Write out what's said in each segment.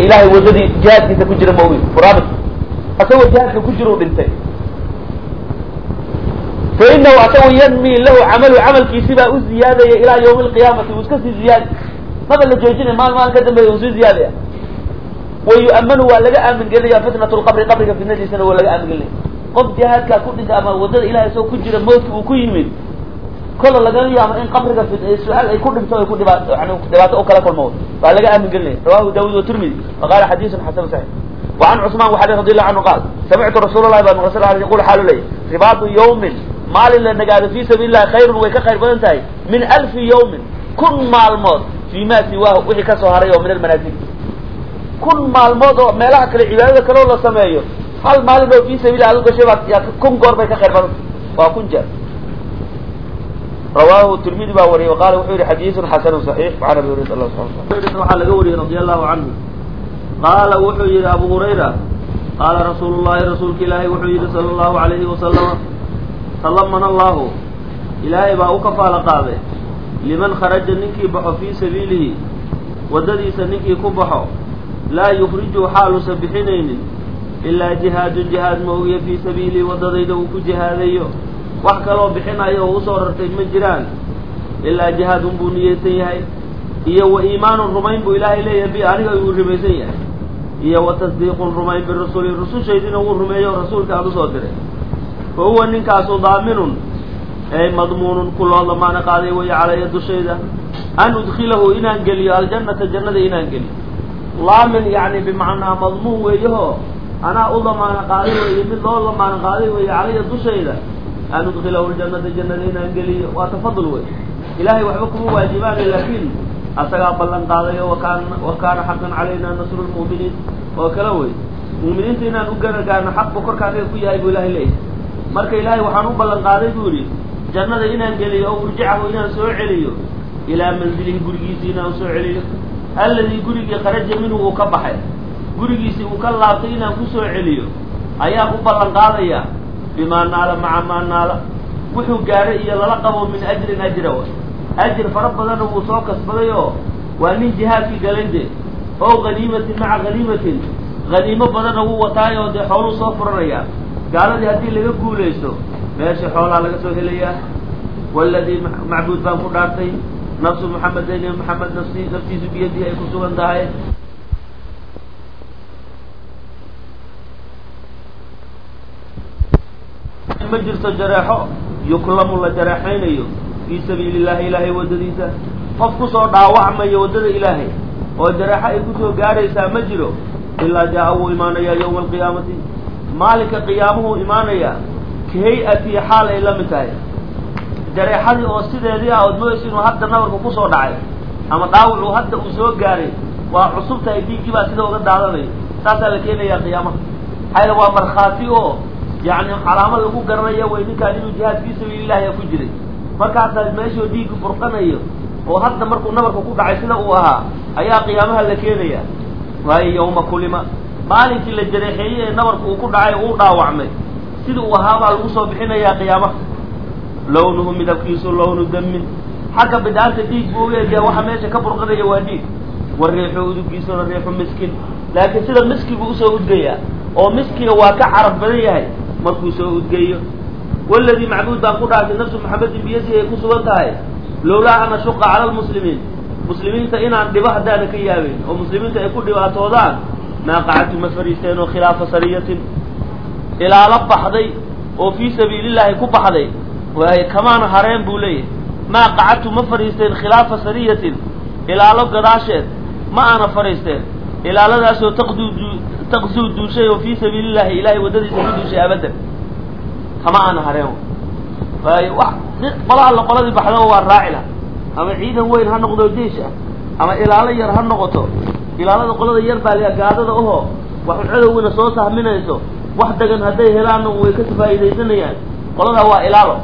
ilahay waddadii jihaadkiisa ku jira maogi muraabit asagoo jihaadka ku jira u dhintay fa inahu asagu yanmi lahu camalu camalkiisi baa u ziyaadaya ilaa yawmi alqiyaamati uu iska sii ziyaadi maba la joojinay maal maal ka dambeeya uu sii ziyaadaya wa yu'amanu waa laga aamin gelinaya fitnatu lqabri qabriga fitnadiisana waa laga aamin gelinaya qof jihaadkaa ku dhintay ama waddada ilahay isagoo ku jira mawtka uu ku yimid kola lagala yaabo in qabriga su-aal ay ku dhinto ay ku dhiba yani dhibaato u kala kulmo waa laga aamin gelinaya rawahu daawud watirmidi waqala xadiisun xasan saxiix وعن cثman وxa رضي الله عنه قال سمعtu رsuل الlahi ba mql sl yqul xaalu ley ribaatu yوmin maalin la nagaado fi sabiل الlahi khayrun way ka khayr badan tahay min alfi yوmin kun maalmood fi ma siwaahu wixii kasoo haray oo min almanaasik kun maalmood oo meelaha kale cibaadada kaleo la sameeyo hal maalin oo fi sabil ad gashay baa ya kun goor bay ka khayr badan tahay waa kun jeer rawahu tirmidi baa wariyay وqala wuxuu yihi xadiiثun xasanu صaxiix وan abi hurayra allah subحana waxaa laga wariyey radi allahu canhu qaala wuxuu yihi abu hurayra qaala rasuulu llahi rasuulka ilaahay wuxuu yihi sala allahu alayhi wasalama sallamana allahu ilaahay baa u kafaalo qaaday liman kharaja ninkii baxo fii sabiilihi waddadiisa ninkii ku baxo laa yukhriju xaaluusan bixinaynin ilaa jihaadun jihaad moogiya fii sabiilihi waddadayda uu ku jihaadayo wax kaloo bixinayo oo usoo rartay ma jiraan ilaa jihaadun buu niyeysan yahay iyo wa iimaanun rumayn buu ilaahay leeyahay bi aniga uu rumaysan yahay iyo wa tasdiiqun rumayn birusuli rusushaydina wuu rumeeyo o rasuulka aan usoo diray fa huwa ninkaasu daaminun ay madmuunun ku loo damaano qaaday waya calaya dushayda an udkilahu inaan geliyo aljannata jannada inaan geliyo laamin yani bimacnaa madmuun weeyaho anaa u damaano qaaday weeye mid loo damaano qaaday weeye calaya dushayda an udkilahu ljannata jannada inaan geliyo waa tafadul wey ilahay waxba kuma waajibaana laakiin asagaa ballan qaadayo wakaan wa kaana xaqan calayna nasru lmu'miniin oo kale wey mu'miniinta inaan u garagaarno xaq bu korka anaga ku yahay buu ilahay leeyahay marka ilaahay waxaan u ballan qaaday buu yidhi jannada inaan geliyo oo urjicahu inaan soo celiyo ilaa manzilihi gurigiisii inaan soo celiyo alladii gurigii kharaja minhu uu ka baxay gurigiisii uu ka laabtay inaan ku soo celiyo ayaan u ballan qaadaya bimaa naala maca maa naala wuxuu gaaray iyo lala qabo min ajrin ajra ajir fara badanna wuu soo kasbaday oo waa nin jihaadkii galay de oo haniimatin maca haniimatin haniimo badanna wuu wataay oo dee xooluu soo furanayaa gaaladii haddii laga guulaysto meesha xoolaa laga soo helayaa waladii macbuud baan ku dhaartay nafsu muxamedayn maxamed nafsi naftiisu biyadii ay ku sugan tahay ma jirto jareexo yuklamu la jareexaynayo fii sabiili illahi ilaahay waddadiisa qof kusoo dhaawacmaya waddada ilaahay oo jareexo ay kusoo gaaraysaa ma jiro ilaa jaa wuu imaanayaa yowma alqiyaamati maalinka qiyaamuhuu imaanayaa ka hay-atii xaal ay la mid tahay jareexadii oo sideedii ah ood moysa inuu hadda nabarka kusoo dhacay ama dhaawacuu hadda uu soo gaaray waa cusub tahay dhiiggii baa sida uga daadanayo saasaa la keenayaa qiyaamaha maxaa waa markhaati oo yani calaamad lagu garanaya way ninkaan inuu jihaad fii sabiilillahi ku jiray markaasaa meeshuu dhiiggu burqanayo oo hadda markuu nabarka ku dhacay sida uu ahaa ayaa qiyaamaha la keenaya waayo yawma kulima maalinkii la jareexeeyey ee nabarka uu ku dhacay uu dhaawacmay sida uu ahaabaa lagu soo bixinayaa qiyaamaha lawnuhu midabkiisu lawnu damin xagga bidhaanta dhiig buu ueegaya waxa meesha ka burqanaya waa dhiig wa riixu udugiisuna riixu miskin laakiin sida miskiguu usoo udgayaa oo miskiga waa ka carab badan yahay markuu soo udgeeyo waladii macbuud baan ku dhaartay nafsu maxamedin biyadihi ay ku sugan tahay lowlaa an ashuqa cala lmuslimiin muslimiinta inaan dhibo haddaana ka yaabin oo muslimiinta ay ku dhibaatoodaan maa qacadtu ma fariisteen oo khilaafa sariyatin ilaalo baxday oo fii sabiilillaahi ku baxday waaye kamaana hareen buu leeyahay maa qacadtu ma fadhiisteen khilaafa sariyatin ilaalo gadaasheed ma aana fadhiisteen ilaaladaasoo taqduu taqsuu duushay oo fii sabiilillahi ilaahay waddadiisa ku duushay abadan kama aana hareen waayo wax qola alla qoladii baxdaba waa raaci laha ama ciidan weyn ha noqdo jeish ah ama ilaalo yar ha noqoto ilaalada qolada yar baa la gaadada oho wax cadowgina soo sahminayso wax dagan hadday helaanna way ka faa'iidaysanayaan qoladaa waa ilaalo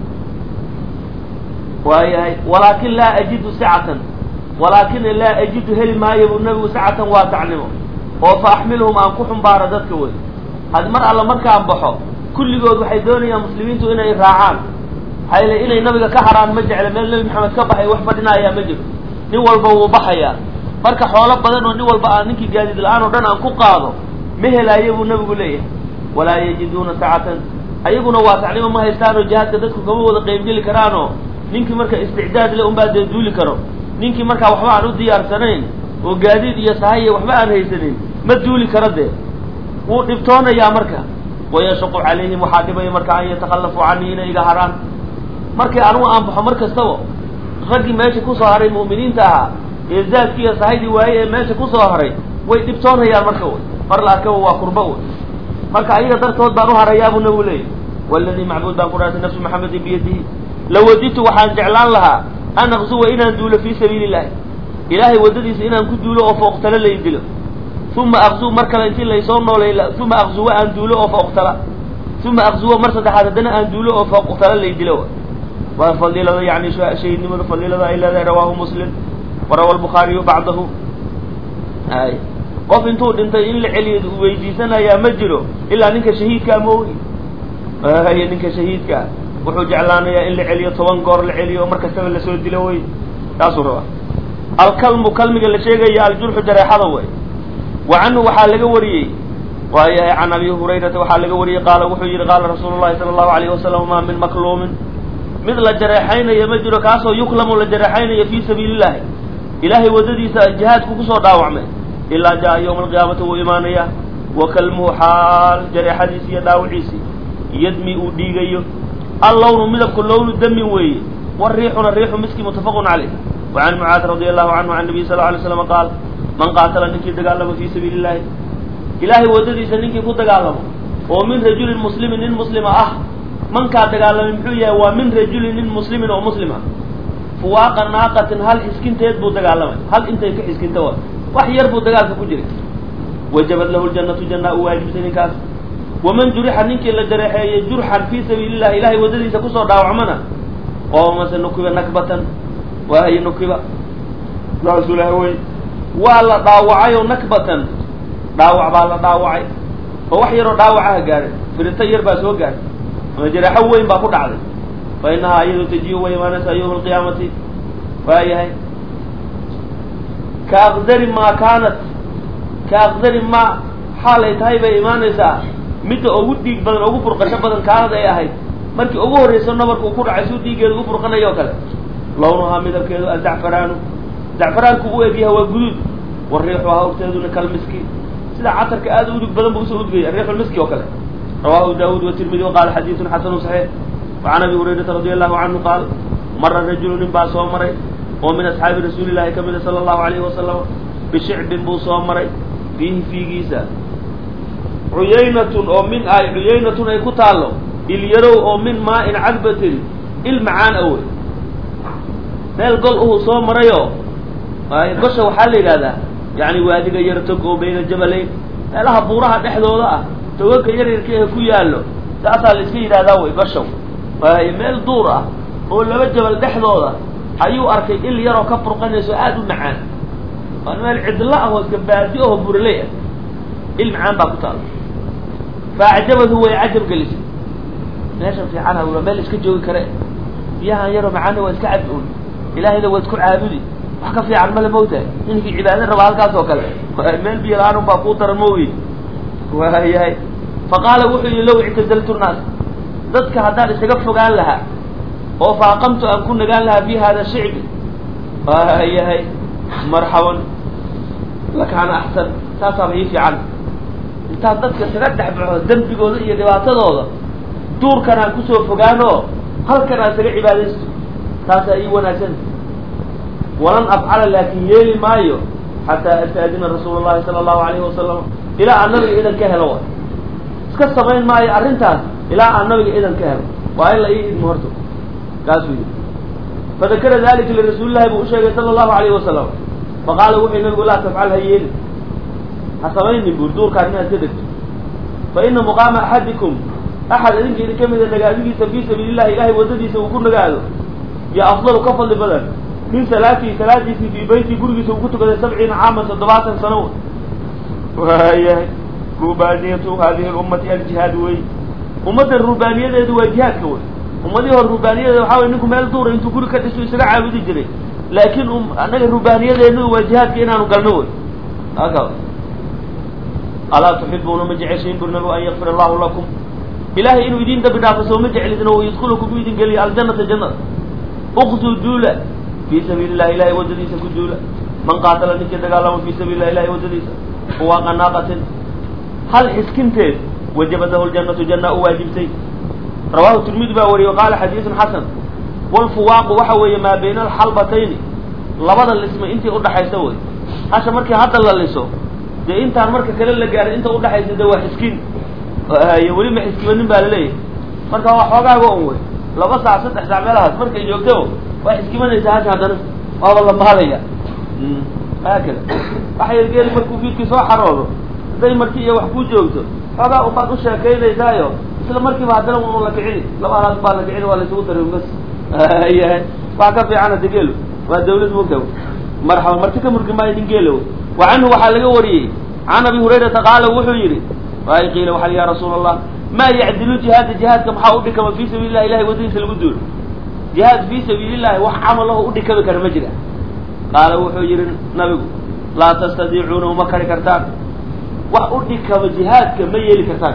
waayahay walaakin laa ajidu sicatan walaakina laa ajidu heli maayo buu nabigu sicatan waa tacnimo oo fa axmilhum aan ku xumbaaro dadka wey had mar alla markaan baxo kulligood waxay doonayaan muslimiintu inay raacaan maxaa inay nabiga ka haraan ma jecla meel nebi maxamed ka baxay wax fadhinaayaa ma jiro nin walba wuu baxayaa marka xoolo badan oo nin walba aan ninkii gaadiid la-aan oo dhan aan ku qaado ma helaayo buu nabigu leeyahay walaa yajiduuna sacatan ayaguna waasacnimo ma haystaanoo jihaadka dadku kama wada qeybgeli karaanoo ninkii marka isticdaad le unbaa dee duuli karo ninkii markaa waxba aan u diyaarsanayn oo gaadiid iyo sahaye waxba aan haysanin ma duuli karo dee wuu dhibtoonayaa marka wayashaqu calayhim waxaa dhibaya marka an yatakhallafuu canii inay iga haraan markii anugu aan baxo mar kastaba raggii meesha kusoo haray mu'miniinta ahaa ee zaadkii iyo sahaydii waaye ee meesha kusoo haray way dhibtoonayaan marka wy mar la arkaba waa kurba wy marka ayaga dartood baan u harayaabuu nabigu leeyahy waladii macbuud baan ku dhaartay nafsu maxamedin biyadihi lawaditu waxaan jeclaan lahaa an aqsuwa inaan duulo fii sabiili illahi ilaahay waddadiisa inaan ku duulo oo fooqtalo lay dilo uma aqzu mar kale intii laysoo noolay uma aqzuwa aan duulo oo fooqtala uma aqzuwa mar saddexaad haddana aan duulo oo fooqtala lay dilo waa fadiilada yani shahiidnimada fadiilada ay leedahay rawaahu muslim warawa lbukhaariyu bacdahu ay qof intuu dhintay in la celiyo weydiisanayaa ma jiro ilaa ninka shahiidkaa moogi y ninka shahiidkaa wuxuu jeclaanayaa in la celiyo toban goor la celiyo mar kastaba lasoo dilo wey taasuu rabaa alkalmu kalmiga la sheegaya aljurxu jareexada wey wa canhu waxaa laga wariyey waayahay can abi hurayrata waxaa laga wariyey qaala wuxuu yihi qaala rasuulu llahi sala allahu alayhi wasalam maa min makluumin mid la jareexaynayo ma jiro kaasoo yuklamu la jareexaynayo fii sabiili illahi ilaahay waddadiisa jihaadku kusoo dhaawacmay ilaa jaa yowma alqiyaamati wuu imaanaya wa kalmuhu xaal jareexadiisi iyo dhaawiciisi yadmi uu dhiigayo allawnu midabku lownu damin weeye wariixuna riixu miski muttafaqun caleyh wa can mucaad radi allahu canhu can nabiy sal lla alay slam qaal man qaatala ninkii dagaalamo fii sabiili illahi ilaahay waddadiisa ninkii ku dagaalamo oo min rajulin muslimin nin muslima ah mankaa dagaalamay muxuu yahay waa min rajulin nin muslimin oo muslima fuwaaqa naaqatin hal xiskinteed buu dagaalamay hal intay ka xiskinta wa wax yar buu dagaalka ku jiray wajabad lahu ljannatu janna u waajibtay ninkaas waman jurixa ninkii la jareexeeyey jurxan fii sabiili illahi ilahay waddadiisa kusoo dhaawacmana oo mase nukiba nakbatan waahaye nukiba saasuu laha wey waa la dhaawacay oo nakbatan dhaawac baa la dhaawacay oo wax yaroo dhaawacaha gaadhay firito yar baa soo gaadhay ama jareexo weyn baa ku dhacday fa inahaa iyadu tajiu way imaanaysaa yowma alqiyaamati waayahay ka aqdari maa kaanat ka aqdari maa xaalay tahay bay imaanaysaa midda ugu dhiig badan ugu burqasho badan kaanad ay ahayd markii ugu horrayso nabarka uu ku dhacay suu dhiiggeeda ugu burqanayo o kale lawnuhaa midabkeedu azacfaraanu zacfaraanku u egyahay waa guduud wariixuhaa urteeduna kalmiski sida catarka aada u udug badan buu usoo udgaya riixulmiski oo kale rawahu daawuud watirmidi waqaala xadiidun xasanu saxiix wacan abi hurayrata radi allahu canhu qaal mara rajulu nin baa soo maray oo min asxaabi rasuuli llahi ka mida sala allahu alayhi wasalam bishicbin buu soo maray fiihi fiigiisa cuyaynatun oo min ay cuyaynatun ay ku taallo ilyarow oo min maa-in cadbatin il macaan awey meel gol uhuu soo marayoo gosha waxaa la yidhahdaa yani waadiga yar tog oo bayna jabalayn meelaha buuraha dhexdooda ah toganka yaryarka ee ku yaallo saasaa la iska yidhahdaa wey goshaw waaye meel duur ah oo laba jabal dhexdooda ayuu arkay il yaroo ka furqanayso aada u macaan waa meel cidlo ah oo iska baadi aho buraley ah il macaan baa ku taala faacjabadu way cajab gelisay meeshan fiicana waa meel iska joogi kare biyahan yaroo macaana waa iska cad un ilaahayna waad ku caabudi wax ka fiican male mawtahay ninkii cibaado raba halkaas oo kale meel biyo la-aan un baa kuu daran maogi waayahay faqaala wuxuu yihi low ictazaltu nnaas dadka haddaan isaga fogaan lahaa oo faaqamtu aan ku nagaan lahaa fi hada shicbi waayahay marxaban lakaana axsan saasaaba ii fiican intaan dadka isaga dhexbaxo dembigooda iyo dhibaatadooda duurkan aan kusoo fogaanoo halkan aan isaga cibaadaysto taasaa ii wanaagsan walan afcala laakin yeeli maayo xataa astaadina rasuula llahi sala allahu alayhi wasalam ilaa aan nabiga idan ka helo iska samayn maayo arrintaas ilaa aan nabiga idan ka helo waa in la ii idmo horto kaasuu yidhi fadakara dalika lirasuulillahi buu usheegay sala allahu alayhi wasalam faqaala wuxuu nabigu laa tafcal ha yeeli ha samaynin buur duurkaan inaad ka degto fa ina muqaama axadikum axad idinka idin ka mida nagaadigiisa fii sabiili llahi ilahay waddadiisa uu ku nagaado yo afdalu ka fadli badan min salaatihi salaadiisii fii beyti gurigiisa uu ku tukaday sabciina caaman toddobaatan sano waayahay rubaaniyatu hadihi lummati aljihaad wey ummaddan rubaaniyadeedu waa jihaadka wey ummadihii hore rubaaniyadeeda waxaa wey ninku meel duura intuu guri ka dhiso isaga caabudi jiray laakiin um annaga rubaaniyadeenu waa jihaadka inaanu galno wey aka alaa tuxibuuna ma jeceshiin bu nabigu an yakfir allahu lakum ilahay inuu idin dambi dhaafo soo ma jeclisna o yadkulakum u idin geliya aljanata jannada uqtuu duula fii sabiili llahi ilahay waddadiisa ku duula man qaatala ninkii dagaalama fii sabiili lah ilahay waddadiisa huwa qanaaqatin hal xiskinteed wajabadahu ljannatu janna u waajibtay rawahu tirmidi baa wariyey qaala xadiisun xasan walfuwaaqu waxa weeye maa bayna alxalbatayni labada lisma intii udhaxaysa wey hasha markii hadda la liso dee intaan marka kale la gaaray inta udhaxaysa de waa xiskin y weli ma xiskibanin baa laleeyahay marka waa xoogaaga on wey laba saac saddex saac meelahaas markay joogto waa xiskibanaysa hasha haddana waaba la maalaya haakada waxa yar geeli markuu fiidkii soo xaroodo hadday marti iyo wax ku joogto xoogaa ubaad u sheekaynaysaayo isla markiiba haddana unu la kicini laba halaad baa la kicini waa la isugu darin bas yahay wax ka fiican hada geelo waa dawlad moga marxaba marti ka murgi maayo nin geelo wa canhu waxaa laga wariyey can abi hurayrata qaala wuxuu yidhi waay qiila waxaa ya rasuula allah maa yacdilu jihaada jihaadka maxaa udhikama fii sabiili lah ilahay waddadiisa lagu duulo jihaad fii sabiili llahi wax camalaho udhikami kara ma jira qaala wuxuu yihi nabigu laa tastadiicuuna uma kari kartaan wax udhikama jihaadka ma yeeli kartaan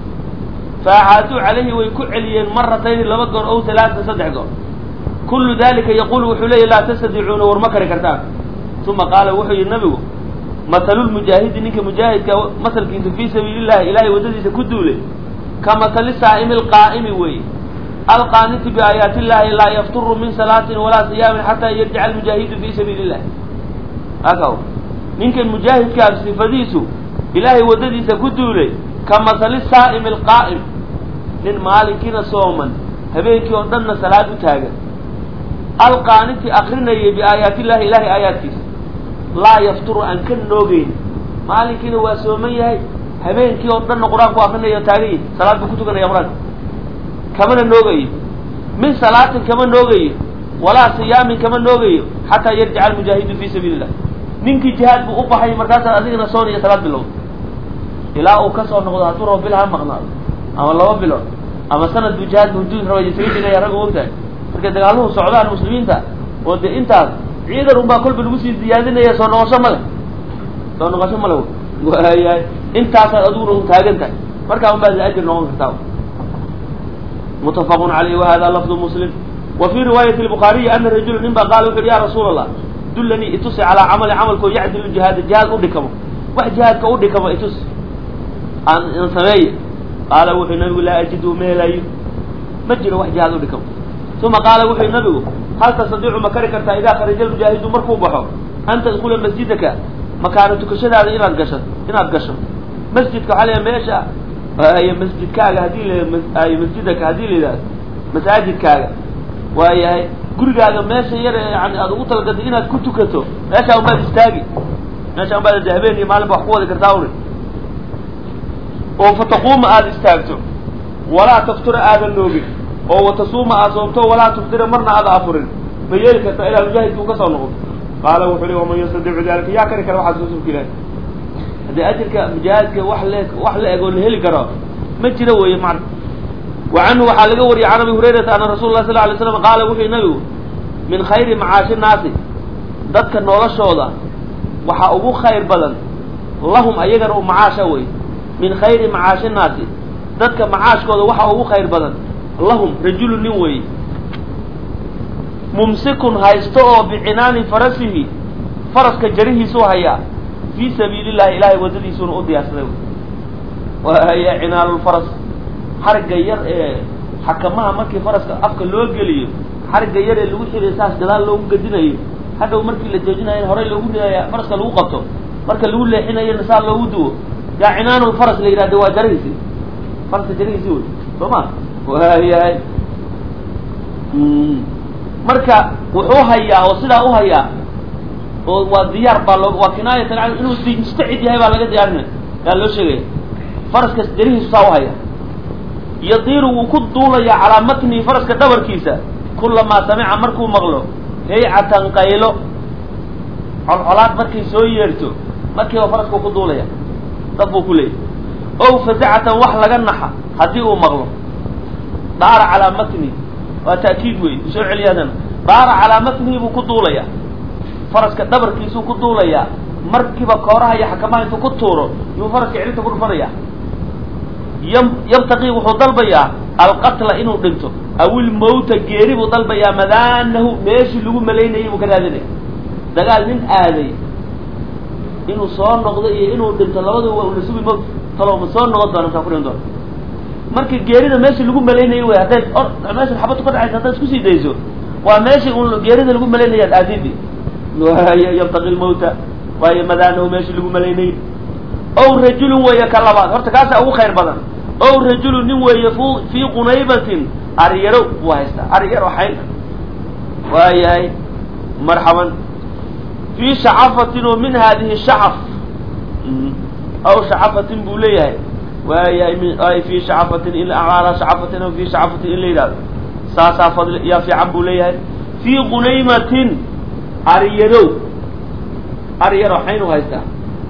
faacaaduu calayhi way ku celiyeen maratayni laba goor ow talaata saddex goor kullu dalika yaqulu wuxuu leeyahy laa tastadiicuuna war ma kari kartaan uma qaala wuxuu yihi nabigu matalulmujaahidi ninka mujaahidka masalkiisa fii sabiili llahi ilahay waddadiisa ku duulay ka matali saa'imi alqaa'imi weeye alqaaniti biaayaati illahi laa yafturu min salaatin walaa siyaamin xataa yarjica almujaahidu fii sabiili illahi aka ninkan mujaahidkaa sifadiisu ilaahay waddadiisa ku duulay ka masali saa'imi alqaa'im nin maalinkiina sooman habeenkii oo dhanna salaad u taagan alqaaniti akrinayay biaayaati illahi ilahay aayaadkiisa laa yafturu aan ka noogeyn maalinkiina waa sooman yahay habeenkii oo dhanna qur-aanku akrinaya taagan yahi salaad buu ku tukanaya qur-aanka kamana noogayo min salaatin kama noogayo walaa siyaamin kama noogayo xataa yarjica almujaahidu fii sabiili illah ninkii jihaad buu u baxay markaasaa adigana soon iyo salaad bilowda ilaa uu kasoo noqdo hadduu rabo bil ha maqnaado ama laba bilood ama sanad buu jihaad mahduud raba isaga jiraya ragga ogtahay markay dagaaluhu socdaan muslimiinta oo dee intaas ciidan unbaa kolba lagu sii ziyaadinaya soo noqosho ma leh soo noqosho ma le waayahay intaasaad adiguna un taagan tahay markaa un baad ajir noqon kartaa mutafaqun caleyh wahada lafdu muslim wa fii riwaayati lbukhaariyi ana rajula nin baa qaala wuxu uhi ya rasuula allah dullanii itusi calaa camali camalkoo yacdilu jihaada jihaad udhikamo wax jihaadka udhikamo itus aan an sameeye qaala wuxuu nabigu laa ajidu ma helayo ma jiro wax jihaad udhikamo uma qaala wuxuu nabigu hal tastadiicu ma kari kartaa idaa kharaja almujaahidu markuu baxo an tadkula masjidaka makaana tukashadaada inaad gasho inaad gasho masjidka waxaa leeyahay meesha ay masjidkaaga haddii la masjidaka haddii la yidhahdo masaajidkaaga waayahay gurigaaga meesha yar yani aada ugu talagatay inaad ku tukato meeshaa unbaad istaagi meeshaa unbaad de habeen iyo maalin ba wax ku wadi kartaa uri oo fataquuma aada istaagto walaa taftura aadan noogin oo watasuuma aad soomto walaa tuftira marna aada afurin ma yeeli kartaa ilaa mujaahidka uu ka soo noqdo qaala wuxuu hi waman yastadicu dalika yaa kari kara waxaas rasuulka ilahi haddii ajirka mujaahidka wax le wax la eg oo la heli karo ma jiro weeye macna wa canhu waxaa laga wariyay can abi hurayrata ana rasul lah sal lay slam qaala wuxuu nabigu min khayri macaashi naasi dadka noloshooda waxaa ugu khayr badan lahum ayagana u macaasha wey min khayri macaashi naasi dadka macaashkooda waxaa ugu khayr badan lahum rajulu nin weeye mumsikun haysto oo bicinaani farasihi faraska jarihiisuu hayaa fii sabiili llahi ilaahay waddadiisuuna u diyaarsaday waaya cinaalulfaras xarigga yar ee xakamaha markii faraska afka loo geliyo xarigga yar ee lagu xiriyo saas gadaal loogu gadinayo hadhow markii la joojinayo horey loogu ridaya faraska lagu qabto marka lagu leexinayona saa loogu duwo yaa cinaanulfaras la yidhahde waa jarihiisi faraska jarihiisi wey soo ma waayahay marka wuxuu hayaa oo sidaa u hayaa oo waa diyaar baa loo waa kinaayatan can inuu mustacid yahay baa laga diyaarinaya yaa loo sheegaya faraska jarihiisu saa u haya yadiiru wuu ku duulayaa calaa matnihi faraska dhabarkiisa kulamaa samica markuu maqlo haycatan qaylo colcolaad markay soo yeerto markiiba faraskuu ku duulaya dad buu ku leeyay ow fasacatan wax laga naxa haddii uu maqlo daara calaa matnihi waa ta'kiid wey usoo celiyaadana daara calaa matnihi buu ku duulaya faraska dhabarkiisuu ku duulayaa markiiba kooraha iyo xakamaha intuu ku tuuro yuu faraska cilinta ku dhufanaya y yabtaqii wuxuu dalbayaa alqatla inuu dhinto awil mawta geeri buu dalbayaa madaanahu meeshii lagu malaynayay buu ka raadinaya dagaal nin aaday inuu soo noqdo iyo inuu dhinto labadaba waa unasubi mawt talo ma soo noqon doona masaa ku dhin doona marka geerida meeshii lagu malaynayay wey hadday or meesha xabaddu ka dhacaysa haddaad isku sii dayso waa meeshii un geerida lagu malaynaya ad aadidi yabtaqi lmawta waayo madaanahu meeshii lagu malaynayay ow rajulun weeye ka labaad horta kaasaa ugu khayr badan ow rajulun nin weeye f fii qunaybatin aryaro buu haystaa aryaro xayn waayahay marxaban fii shacafatin oo min hadihi shacaf aw shacafatin buu leeyahay waayahay fii shacafatin in ala shacafatin aw fii shacafatin in la yidhahdo saasaa fadli yaa fiican buu leeyahay fii qunaymatin aryarow aryaro xayn u haystaa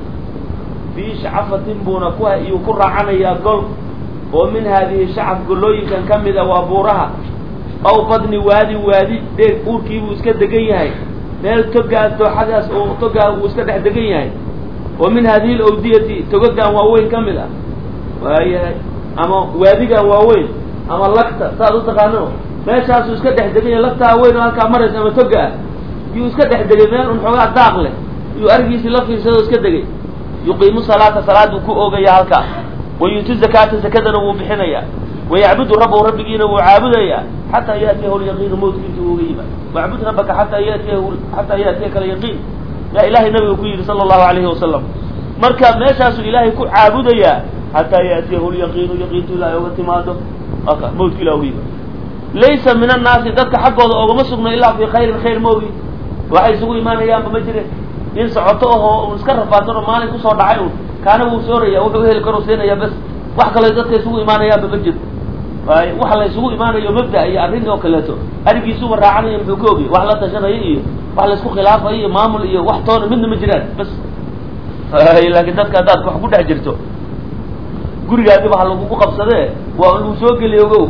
fii shacafatin buuna ku iyuu ku raacanayaa gol oo min haadihi shacaf golooyinkan ka mid a waa buuraha aw badni waadi waadi dheeg uurkii buu iska degan yahay meel togaas dooxadaas oo togaan uu iska dhex degan yahay oo min haadihi lawdiyati togagan waaweyn ka mid ah waayahay ama waadigan waaweyn ama lagta saad u taqaano meeshaasuu iska dhex degan yahay lagtaa weyn oo halkaa maraysa ama toga ah yuu iska dhex degay meel un xoogaa daaq leh yuu arigiisii la fiirsado iska degay yuqiimu salaata salaaduu ku oogaya halkaa wayuuti zakaata zakadana wuu bixinayaa wayacbudu rabbahu rabbigiina wuu caabudayaa xataa yaatiyahu lyaqiinu mawtka intuu uga yimaad wacbud rabbaka xataa yatiyahu xataa yaatiyaka alyaqiin yaa ilaahay nabiga ku yidhi sala allahu alayhi wasalam marka meeshaasuu ilaahay ku caabudayaa xataa yaatiyahu lyaqiinu yaqiintu ilaahay oga timaado mawtka ilah uga yimaad laysa min annaasi dadka xaggooda oogama sugno ilaa fii khayrin khayr moogi waxay isugu imaanayaanba ma jire nin socoto ahoo un iska rafaadsan oo maalin kusoo dhacay un kaana wuu sooraya wuxuu heli karo siinaya bes wax kale dadka isugu imaanayaanba ma jiro waay waxa la isugu imaanayo mabda iyo arrin oo kaleeto arigiisuba raacanayo muxuu ka ogay wax la tashanaya iyo wax laisku khilaafayo iyo maamul iyo wax toona midna ma jiraan bas laakiin dadka haddaad wax ku dhex jirto gurigaadiba ha lagugu qabsadee waa lagu soo geliy ogow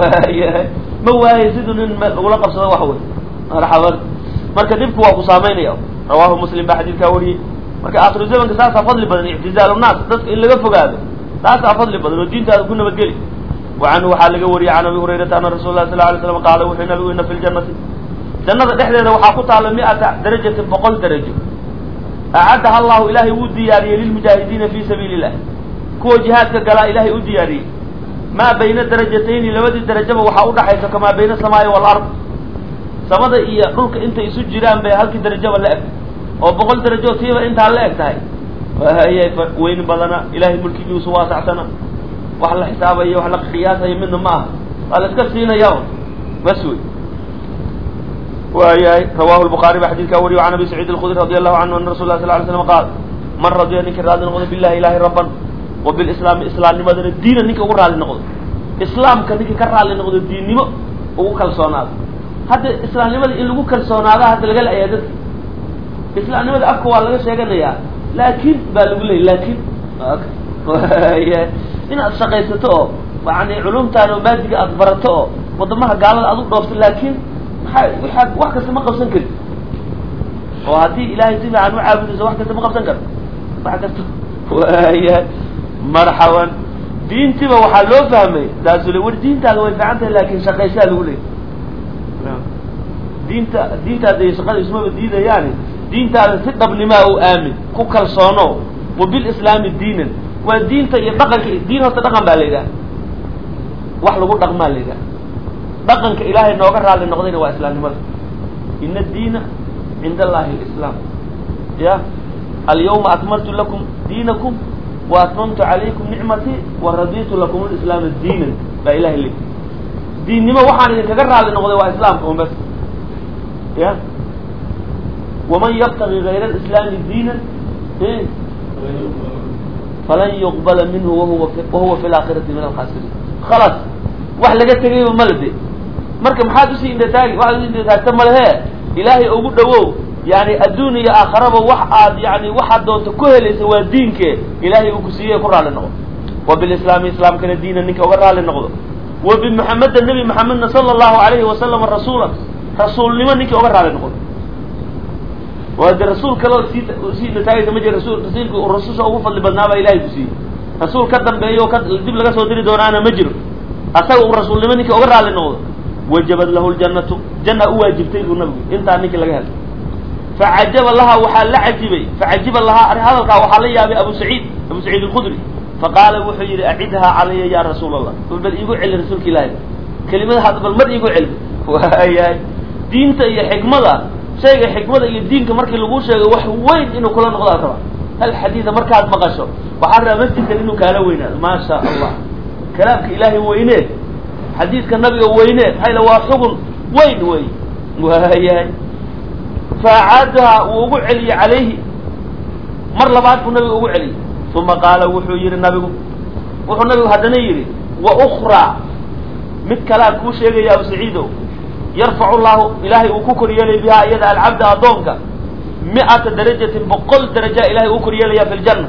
ma waaye siduu nin lagula qabsado wax wey marxaban marka dhibku waa ku saamaynaya rawahu muslim baa xadiidkaa wariyey marka akhiru zamanka saasaa fadli badan ictizaalu naas dadka in laga fogaado taasaa fadli badan oo diintaada ku nabadgeli wa canhu waxaa laga wariyey can abi hurayrata ana rasul lah sal lay slam qaala wuxuu nabigu ina fi ljannati jannada dhexdeeda waxaa ku taalla mi'ata darajatin boqol darajo acaddaha allahu ilaahay wuu diyaariyey lilmujaahidiina fi sabiili illah kuwa jihaadka galaa ilaahay u diyaariyey maa bayna darajatayni labadii darajaba waxaa udhaxaysa kamaa bayna asamaai walard samada iyo dhulka intay isu jiraan bay halkii darajaba la eg oo boqol darajo tiiba intaa la eg tahay hayay weyni badana ilahay mulkigiisu waasacsana wax la xisaabayo wax la qiyaasayo midna ma aha waa la iska siinaya bas wey waayahay rawahu lbukaari ba xadidkaa wariyo can abi saciid alkhudri radi allahu canhu ana rasul lah sal ly slam qaal man radiya ninka raali noqdo billahi ilahi rabban wa bilislaami islaamnimadana diina ninka ugu raali noqdo islaamka ninka ka raali noqdo diinnimo ugu kalsoonaado hadda islaamnimada in lagu kalsoonaada hadda laga la-aya dadka islaamnimada afka waa laga sheeganayaa laakin baa lagu leeyay laakin inaad shaqaysato oo yani culumtaada oo maadiga aad barato oo wadamaha gaalada aad u dhoofto laakin maxaa waxaad wax kasta ma qabsan karid oo haddii ilaahay si fiican u caabudayso wax kasta ma qabsan karto wax kasta waya marxaban diintiba waxaa loo fahmay taasu le war diintaada way fiican tahay laakin shaqaysaa lagu leeyay diinta diintaada iyo shaqada ismaba diidayaani diintaada si dhabnimaa u aamin ku kalsoono wa bilislaami diinan waa diinta iyo dhaqanka diin horta dhaqan baa la yidhaha wax lagu dhaqmaa la yidhaha dhaqanka ilaahay nooga raali noqdayna waa islaamnimada ina addiina cinda allahi alislaam ya alyawma akmaltu lakum diinakum wa atmamtu calaykum nicmatii wa raditu lakum lislaama diinan baa ilahay leey diinnimo waxaan idinkaga raali noqday waa islaamka un bas ya waman yabtagi gayra alislaami diinan falan yuqbala minhu wahuwa wahuwa fi laakhirati min alkhasiriin khalas wax laga tegayba male de marka maxaad usii indhataagi waxaad usii indhataagta malehe ilaahay ugu dhawow yani adduun iyo aakharaba wax aad yani waxaad doonto ku helaysa waa diinke ilaahay uu ku siiyey ku raali noqdo wa bilislaami islaamkana diina ninka uga raali noqdo wa bimuxameda nebi maxamedna sala allahu alayhi wasalama rasuula rasuulnimo ninkii uga raali noqdo waa de rasuul kaleo sii sii nataagaysa ma jira rasul rasuulki uu rasusha ugu fadli badnaabaa ilahay ku siiyey rasuul ka dambeeyo ka dib laga soo diri doonaana ma jiro asaga uu rasuulnimo ninkii uga raalli noqdo wajabad lahu ljannatu janna u waajibtay buu nabigu intaa ninkii laga helay facajaba lahaa waxaa la cajibay facajiba lahaa hadalkaa waxaa la yaabay abu saciid abu saciid alkhudri faqaala wuxuu yidhi acidhaa calaya ya rasuul allah bal bal iigu celi rasuulka ilaahi kelimadahaas bal mar iigu celi waayahay diinta iyo xikmada shayga xikmada iyo diinka markii lagu sheego wax weyn inuu kula noqdaa raba hal xadiida markaad maqasho waxaa rabaa masjidkan inuu kaala weynaado maa sha allah kalaamka ilaahay weyne xadiidka nabiga weyne maxaa waa xugun weyn wey waayahay faacaadaha wuu ugu celiyey calayhi mar labaad buu nabiga ugu celiyey uma qaala wuxuu yihi nabigu wuxuu nabigu haddana yidhi wa ukraa mid kalaa kuu sheegaya abu saciido yarfacu llahu ilaahay uu ku koryeelay bihaa iyada alcabda addoonka mi-ata darajatin boqol daraja ilahay uu koryeelaya fi ljanna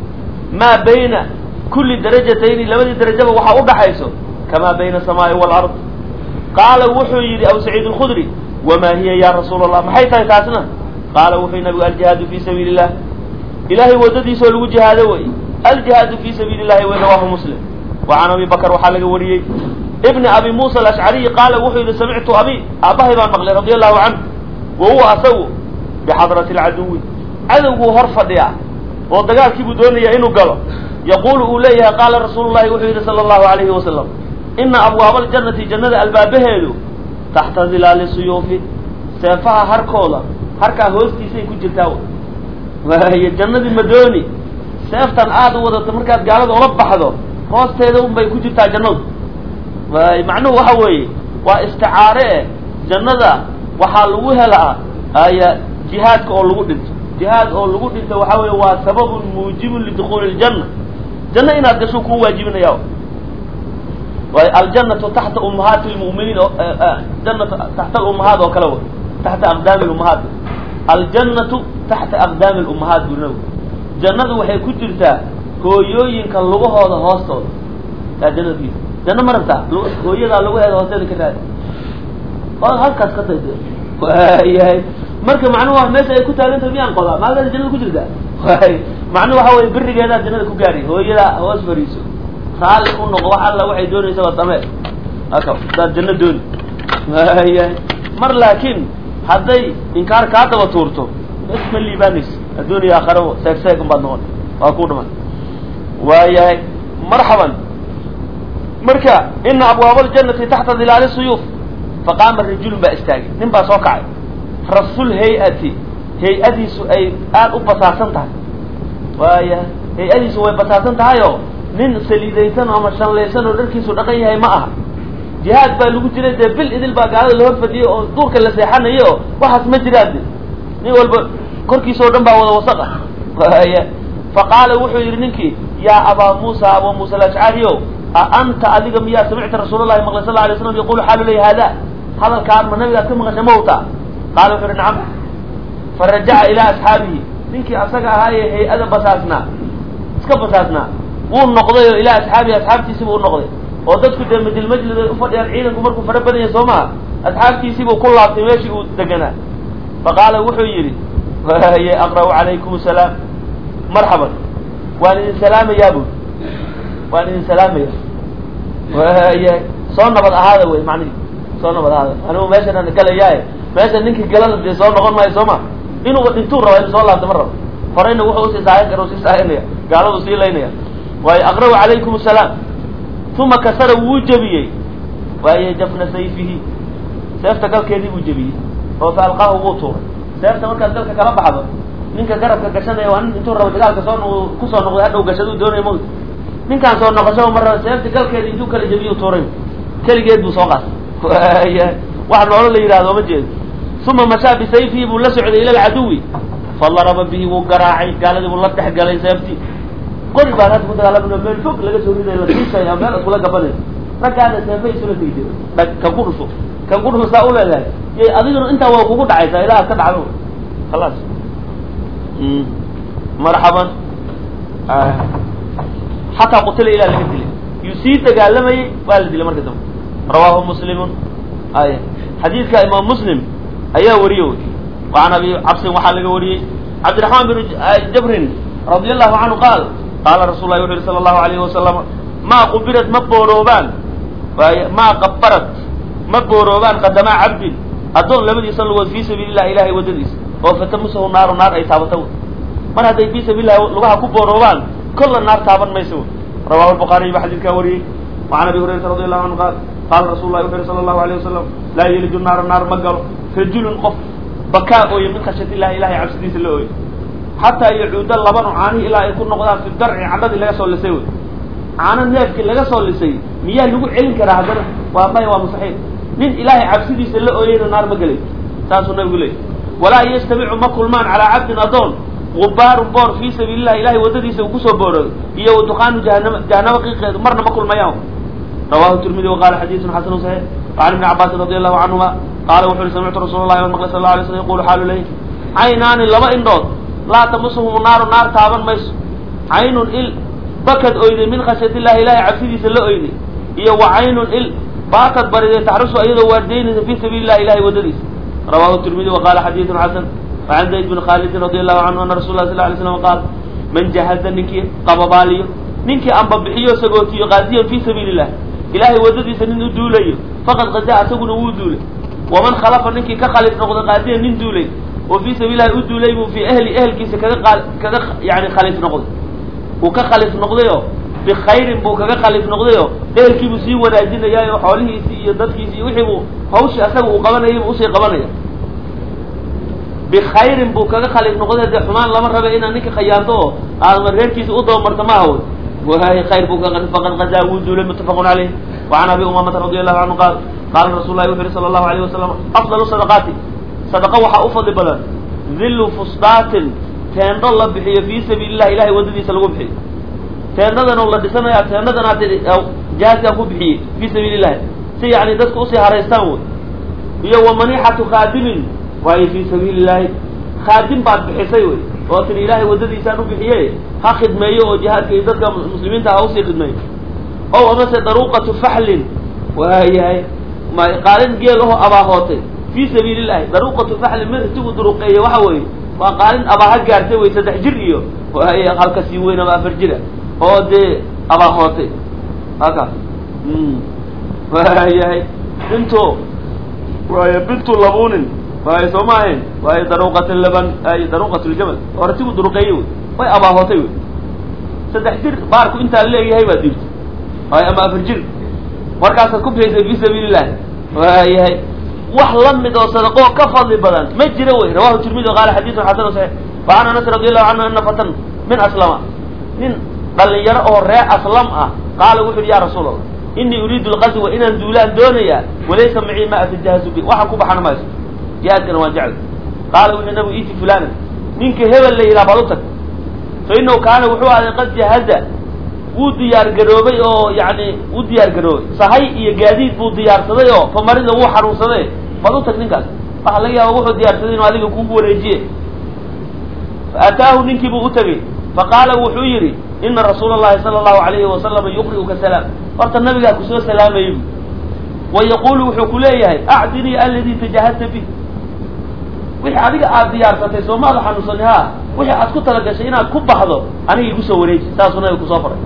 maa bayna kulli darajatayni labadii darajaba waxaa udhaxayso kamaa bayna asamaai waalard qaala wuxuu yidhi abu saciid alkhudri wamaa hiya ya rasuul allah maxay tahay taasna qaala wuxuu nabigu aljihaadu fi sabiili illah ilahay waddadiisoo lagu jihaado wey aljihaadu fi sabiili llahi wey rawahu muslim wa can abi bakr waxaa laga wariyey ibni abi muusa alashcariyi qaala wuxuu yidhi samictu abi aabbahay baan maqlay radi allahu canhu wa huwa asagu bixadrati alcaduwi cadowguu hor fadhiyaa oo dagaalkiibuu doonaya inuu galo yaquulu uu leeyahay qaala rasuulu llahi wuxuu yidhi sala allahu alayhi wasalam ina abwaaba aljannati jannada albaabaheedu taxta zilaali suyuufi seefaha harkooda harkaa hoostiisay ku jirtaa waayo jannadii madooni seeftan aada u wadato markaad gaalada ula baxdo hoosteeda un bay ku jirtaa jannadu waay macnuhu waxa weeye waa isticaare eh jannada waxaa lagu helaa aya jihaadka oo lagu dhinto jihaad oo lagu dhinto waxa weeye waa sababun muujibun lidukhuuli ljanna janno inaad gasho kuu waajibinaya waay aljannatu taxta ummahaati lmu'miniin jannatu taxta alummahaat oo kale way taxta aqdaami lummahaat aljannatu taxta aqdaami lummahaat buu nabigu jannadu waxay ku jirtaa hooyooyinka lugahooda hoostooda yaa jannadkiisa janno ma rabtaa hooyadaa lugaheeda hoosteeda ka raadi oo halkaas ka dayda waayahay marka macnuhu waa meesha ay ku taagantahay miyaan qodaa maalkaas jannada ku jirtaa waay macnuhu waxa weye berigeedaa jannada ku gaari hooyadaa hoos fariiso raalli u noqo wax alla waxay doonaysa waa samee aka hadaad janno dooni waayahay mar laakiin hadday inkaar kaa daba tuurto bes ma liibaanayso adduuniya aakhara seeg seeg un baad noqon waa ku dhiman waayahay marxaban marka ina abwaaba aljannati taxta dilaali suyuuf faqaama rajulun baa istaagay nin baa soo kacay rasul hay-ati hay-adiisu ay aada u basaasan tahay waaya hay-adiisu way basaasan tahay oo nin saliidaysan ama shanlaysan oo dharkiisu dhaqan yahay ma aha jihaad baa lagu jiray dee bil idil baa gaalada la horfadiyey oo duurka la seexanayo oo waxaas ma jiraan de nin walba korkiisa o dhan baa wada wasaq ah waaya faqaala wuxuu yidhi ninkii yaa abaa muusa abaa muusa alashcari o a anta adiga miyaa samicta rasuul llahi maqlay sal alay slam yaqulu xaalu ley hada hadalkaan ma nabigaad ka maqashay mawta qaala wuxu uhi nacam farajaca ilaa asxaabihi ninkii asaga ahaayee hay-ada basaasnaa iska basaasnaa wuu noqday oo ilaa asxaabihi asxaabtiisibu u noqday oo dadku dee majilmajlid ay ufadhiyaan ciidanku markuu fara badan yahay soo maha asxaabtiisiibuu ku laabtay meeshii uu deganaa faqaala wuxuu yidhi waye aqra'u calaykum asalaam marxaban waan idin salaamayaa bui waan idin salaamaya waaya soo nabad ahaada wey macnihi soo nabad ahaada anigu meeshan galayaaye meesha ninkii galana dee soo noqon maayo soo ma inuuba dhintuu raba inu soo laabta ma rabo horeyna wuxuu usii saahin kara usii saahinaya gaaladu sii laynaya waayo aqra'u calaykum asalaam uma kasara wuu jebiyey waaye jafna sayfihi seefta galkeedii buu jebiyey oo fa alqaahu wuu tuuray seefta markaad galka kala baxdo ninka garabka gashanaya waa nin intuu rabo dagaalka soo kusoo noqday hadhow gashaduu doonaya mawt ninkaan soo noqosho ma raba seefta galkeeda intuu kala jebiyu tuuray keligeed buu soo qaatay waaya wax noolo la yidhahdo ma jeedo uma mashaa bisayfihi buu la socday ila alcaduwi fadaraba bihi wuu garaacay gaaladii buu la dhex galay seeftii qori baan hadda ku dagaalamano meel fog laga soo riday la diisaya meel iskula gabanay raggaana seefay isula tegi jira dhag kan ku dhufo kan ku dhufo saa u leedahay y adiguna intaa waa kugu dhacaysaa ilaa ad ka dhacdo khalaas marxaban xataa qutila ilaa laga dilay yuu sii dagaalamayey waa la dilay marka dambe rawaahu muslimun ay xadiidka imaam muslim ayaa wariye wy وعn abi cabsin waxaa laga wariyey cabdiraحman بn jabrin radي الlahu canhu qaal qaala rasul lah wuxu yhi salى الlahu عalayه wasalam maa qubirad ma booroobaan maa qabarad ma booroobaan qadamaa cabdin addoon labadiisa lugood fii sabiili الlah ilahay waddadiisa oo fatamusahu naaru naar ay taabato mar hadday fii sabiil lahi lugaha ku booroobaan kolla naar taaban mayso rawahu الbukhaariy ba xadiidkaa wariyey وعan abi hurayrata radi allahu canhu qaal qaala rasul lah wuxu yhi salى الlahu عalيه wasalam laa yeliju naara naar ma galo rajulun qof bakaa ooye min khashyat illahi ilahay cabsidiisa la ooye xataa yacuuda labanu caanihi ilaa ay ku noqdaan fi darci cadhadii laga soo lisay wey caano neefkii laga soo lisay miyaa lagu celin karaa haddana waa maya waa mustaxiil nin ilaahay cabsidiisa la ooyeyna naar ma gelay saasuu nabigu leeyay walaa yastamicu ma kulmaan calaa cabdin adoon gubaarun boor fii sabiili llahi ilahay waddadiisa uu kusoo boorooy iyo wa dukaanu jahanama jahanamo qiiqeedu marna ma kulmayaan rawahu tirmidi waqala xadiisun xasanu saxiix وعn ibni cabaasin radi allahu canhuma qaala wuxu uhi samictu rasuul اlahi an maqlay sal la alay slm yaqulu xaalu ley caynaani laba indhood laa tamusuhum naaru naar taaban mayso caynun il bakad oyday min khashyat illahi ilahay cabsidiisa la oyday iyo wa caynun il baakad bariday taxrusu iyadoo waardeynaysa fii sabiili llahi ilahay waddadiisa rawahu tirmidi waqala xadiidun xasan وعan zayd bn khaalidin radi allahu canhu ana rasul lah sal lay slam qaal man jahaza ninkii qababaaliyo ninkii anbabixiyo sagootiyo qaaziyan fii sabiili illah ilahay waddadiisa nin u duulayo faqad qazaa isaguna wuu duulay waman khalafa ninkii ka khalif noqda qaadiyan nin duulay oo fii sabiilillahi u duulay buu fii ahli ehelkiisa kaga qa kaga yani khalif noqday uu ka khalif noqdayoo bikhayrin buu kaga khalif noqdayoo ehelkiibuu sii wanaajinayaayo xoolihiisii iyo dadkiisi iyo wixii buu hawshii asaga uu qabanayay buu usii qabanaya bikhayrin buu kaga khalif noqday dee xumaan lama raba inaad ninka khayaanto oo aadma reerkiisa u dabamarto ma hawoy wahay khayr buu ka faqad qazaa wuu duulay muttafaqun caleyh وعn abi umamata radi allahu canhu qaal qaala rasul lahi wuxu uhi sala allahu alayh wasalam afdalu sadaqaati sadaqa waxaa u fadli badan dillu fusdaatin teendho la bixiyo fii sabiili llahi ilahay waddadiisa lagu bixiyo teendadan oo la dhisanaya teendadan aad jihaadkaa ku bixiyey fii sabiili llahi si yani dadku usii haraystaan wey iyo wa manixatu khaadimin waayo fii sabiili llahi khaadim baad bixisay wey oo tiri ilaahay waddadiisaan u bixiye ha khidmeeyo oo jihaadka iyo dadka muslimiinta ha usii khidmeeyo o amase daruuqatu faxlin waayahay ma qaalin geel aho abaahootay fii sabiili llahi daruuqatu faxlin mid intigu duruqeeye waxa weeye waa qaalin abaaha gaartay wey saddex jir iyo waay halka sii weyn ama afar jira oo dee abaahootay haka waayahay bintu waay bintu labunin waayo soo ma ahayn waayo daruuqat laban ay daruuqat ljamal hortigu duruqeeye wey way abaahootay wey saddex jir baarku intaa leeyahay baa diirta waayo ama afar jir markaasaad ku bixisay fii sabiili llahi waayahay wax la mid oo sadaqoo ka fadli badan ma jira wey rawahu tirmidi qaala xadiidun xasanu saxiix wa can anas radi allahu canhu ana fatan min aslama nin dhalinyaro oo ree aslam ah qaala wuxu uhi ya rasuul allah inii uriidu lqaswa inaan duulaan doonayaa walaysa macii ma atajahazu bi waxaan ku baxan mayso jihaadkana waan jeclay qaala wuxuu nabigu iti fulana ninka hebel la yidhaha baad u tag fa inahu kaana wuxuu aday qad jahaza wuu diyaar garoobay oo yani wuu diyaar garoobay sahay iyo gaadiid buu diyaarsaday oo famarida wuu xanuunsaday baad u tag ninkaas waxa laga yaaba wuxuu diyaarsaday inuu adiga kugu wareejiye fa ataahu ninkii buu u tegey faqaala wuxuu yidhi ina rasuula allahi sala allahu alayhi wasalama yuqri'uka salaam horta nabigaa kusoo salaamayay bu wa yaqulu wuxuu ku leeyahay acdinii aladii tajahadta bih wixii adiga aad diyaarsatay soo maada xanuunsani ha wixii aad ku talagashay inaad ku baxdo aniga igu soo wareeji saasuu nabiga kusoo faray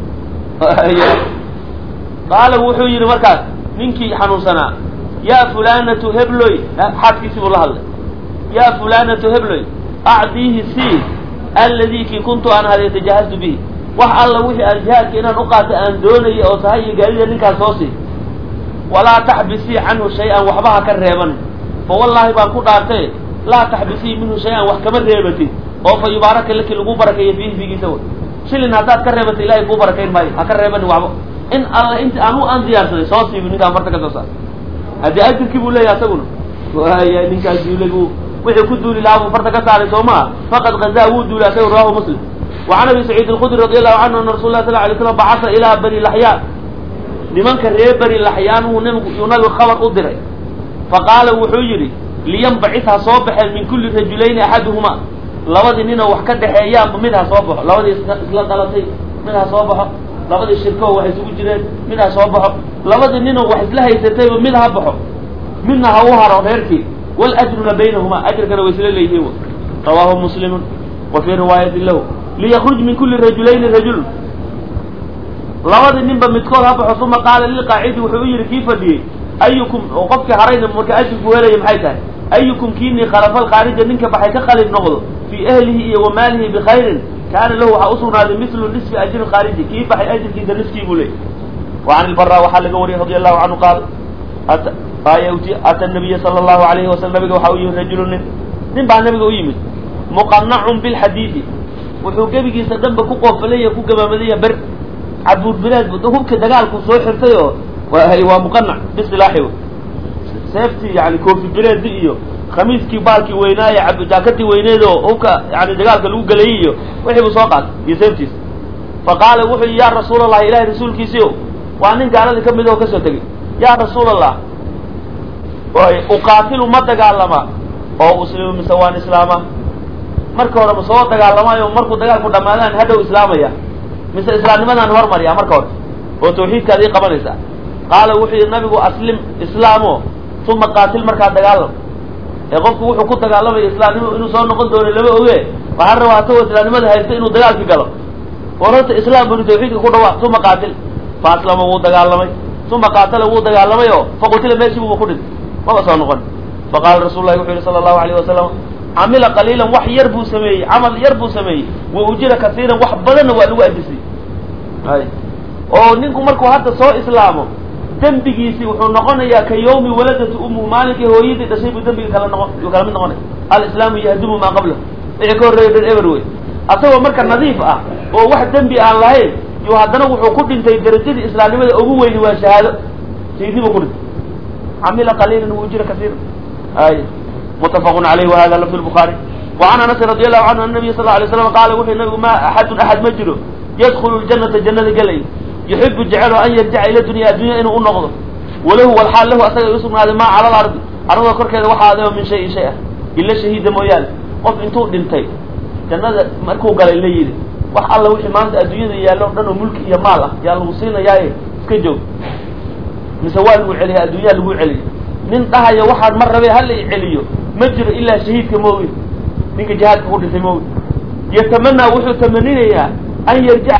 qaala wuxuu yidhi markaas ninkii xanuunsanaa yaa fulanatu hebloy xaaskiisii buu la hadlay yaa fulanatu hebloy acdiihi sii alladii kii kuntu aan haday tajahaztu bihi wax alla wixii aan jihaadka inaan u qaata aan doonaya oo sahay iyo gaadida ninkaas soo sii walaa taxbisii canhu shay-an waxba ha ka reeban fa wallaahi baan ku dhaartay laa taxbisii minhu shay-an wax kama reebatid oo fa yubaaraka laki lagu barakeeyo fiihi figiisa way shilin haddaad ka reebatay ilahay kuu barakayn maayo ha ka reebani waxba in alla inta anu aan diyaarsaday soo siibi ninkaan farta ka soo saar haddii ajirkii buu leeyahay asaguna waaya ninkaas duulay buu wixii ku duuli lahaa buu farta ka saaray soo maa faqad gazaa wuu duulay asaga rawahu muslim وعn abi سacيid الkudri radي allahu canhu ana rasul lah sl lay slam bacasa ilaa bani laxyaan nimanka reer bani laxyaan uu nbigu yuu nabigu khabar u diray faqaala wuxuu yidhi liyanbacid ha soo baxeen min kuli rajulayni axaduhuma labadii ninoo wax ka dhexeeyaanba mid ha soo baxo labadii isla dhalatay mid ha soo baxo labadii shirkoo wax isugu jireen mid ha soo baxo labadii ninoo wax isla haysatayba mid ha baxo midna ha u haro reerkii waljruna baynahuma ajrkana way isla leeyihiin rawaahu muslimu wa fii riwaayatin lahu liyakruj min kuli rajulayni rajulun labadii ninba midkood ha baxo uma qaala lilqaacidi wuxuu u yidhi kii fadhiyey ayukum oo qofkii harayna marka ajirku helaya maxay tahay ayukum kiinii khalafa alkhaarija ninka baxay ka khalid noqdo fii ahlihi iyo wa maalihi bikhayrin kaana lahu waxaa usugnaaday mislu nisfi ajri khaariji kii baxay ajirkiisa niskii buu leeyay wa can ilbara waxaa laga wariyay radi allahu canhu qaal ata nabiya sala allahu alayhi wasalam nabiga waxaa u yimid rajulu nin nin baa nabiga u yimid muqanacun bilxadiidi wuxuu gebigiisa dhanba ku qoofalaya ku gamaamadaya ber cabuur bilaad hubka dagaalku soo xirtay oo waa muqanac bisilaaxi seeftii yani koofi bileedi iyo khamiiskii baalkii weynaaye jaakatii weyneed oo hubka yani dagaalka lagu gelayay iyo wixii buu soo qaatay iyo seeftiisa fa qaala wuxuu yihi yaa rasuul allahi ilahay rasuulkiisiio waa nin gaaladii ka mid oo kasoo tegey yaa rasuul allah uqaatilu ma dagaalama oo uslimu mise waan islaama marka hore ma soo dagaalamaayo markuu dagaalku dhamaadaan hadhow islaamaya mise islaamnimadaan hormaryaa marka hore oo tawxiidkaad ii qabanaysaa qaala wuxuu yihi nabigu aslim islaamo uma qaatil markaa dagaalam ee qofku wuxuu ku dagaalamaya islaamnimo inuu soo noqon doono lama oge waxaa rabaa atagoo islaamnimada haysta inuu dagaalki galo war horta islaam banu tawxiidka ku dhawaaq uma qaatil fa aslama wuu dagaalamay uma qaatala wuu dagaalamay oo faqutila meeshii buuba ku dhintay maba soo noqon faqaala rasul lahi wuxuu yihi sala allahu alayh wasalam camila qaliilan wax yar buu sameeyey camal yar buu sameeyey wa ujira kasiiran wax badanna waa lagu ajisay ay oo ninku markuu hadda soo islaamo dembigiisi wuxuu noqonayaa ka yawmi waladatu umuhu maalinkii hooyadii dhashay buu dembiga kala noqon yuu kala mid noqonay alislaamu yahdumu maa qablahu wixii ka horreeya dhan eber wey asagoo marka nadiif ah oo wax dembi aan lahayn yuu haddana wuxuu ku dhintay darajadii islaamnimada ugu weyni waa shahaado shahiidnii buu ku dhintay camila qaliilan wa ujira kasiiran ay mutafaqun alayh wahada lafd lbuhaari wacan anasin radi allahu canhu an nabiy sal la alay slam qaala wuxuu nabigu ma axadun axad ma jiro yadkulu ljanata jannada gelay yuxibu jecelo an yarjica ila dunya addunya inuu u noqdo walahu walxaal lahu asaga ay usugnaaday maa cala alardi arlada korkeeda waxaa adeeo min shayin shay ah ila shahiida mooyaane qof intuu dhintay jannada markuu galay la yidhi wax alla wixii maanta adduunyada yaallo o dhan oo mulki iyo maal ah yaa lagu siinayaaye iska joog mise waa lagu celiya adduunyaa lagu celiyo nin dhahaya waxaan mar rabee hala i celiyo ma jiro ilaa shahiidka moogi ninka jihaadka ku dhintay moogi yatamanaa wuxuu tamaninayaa an yarjica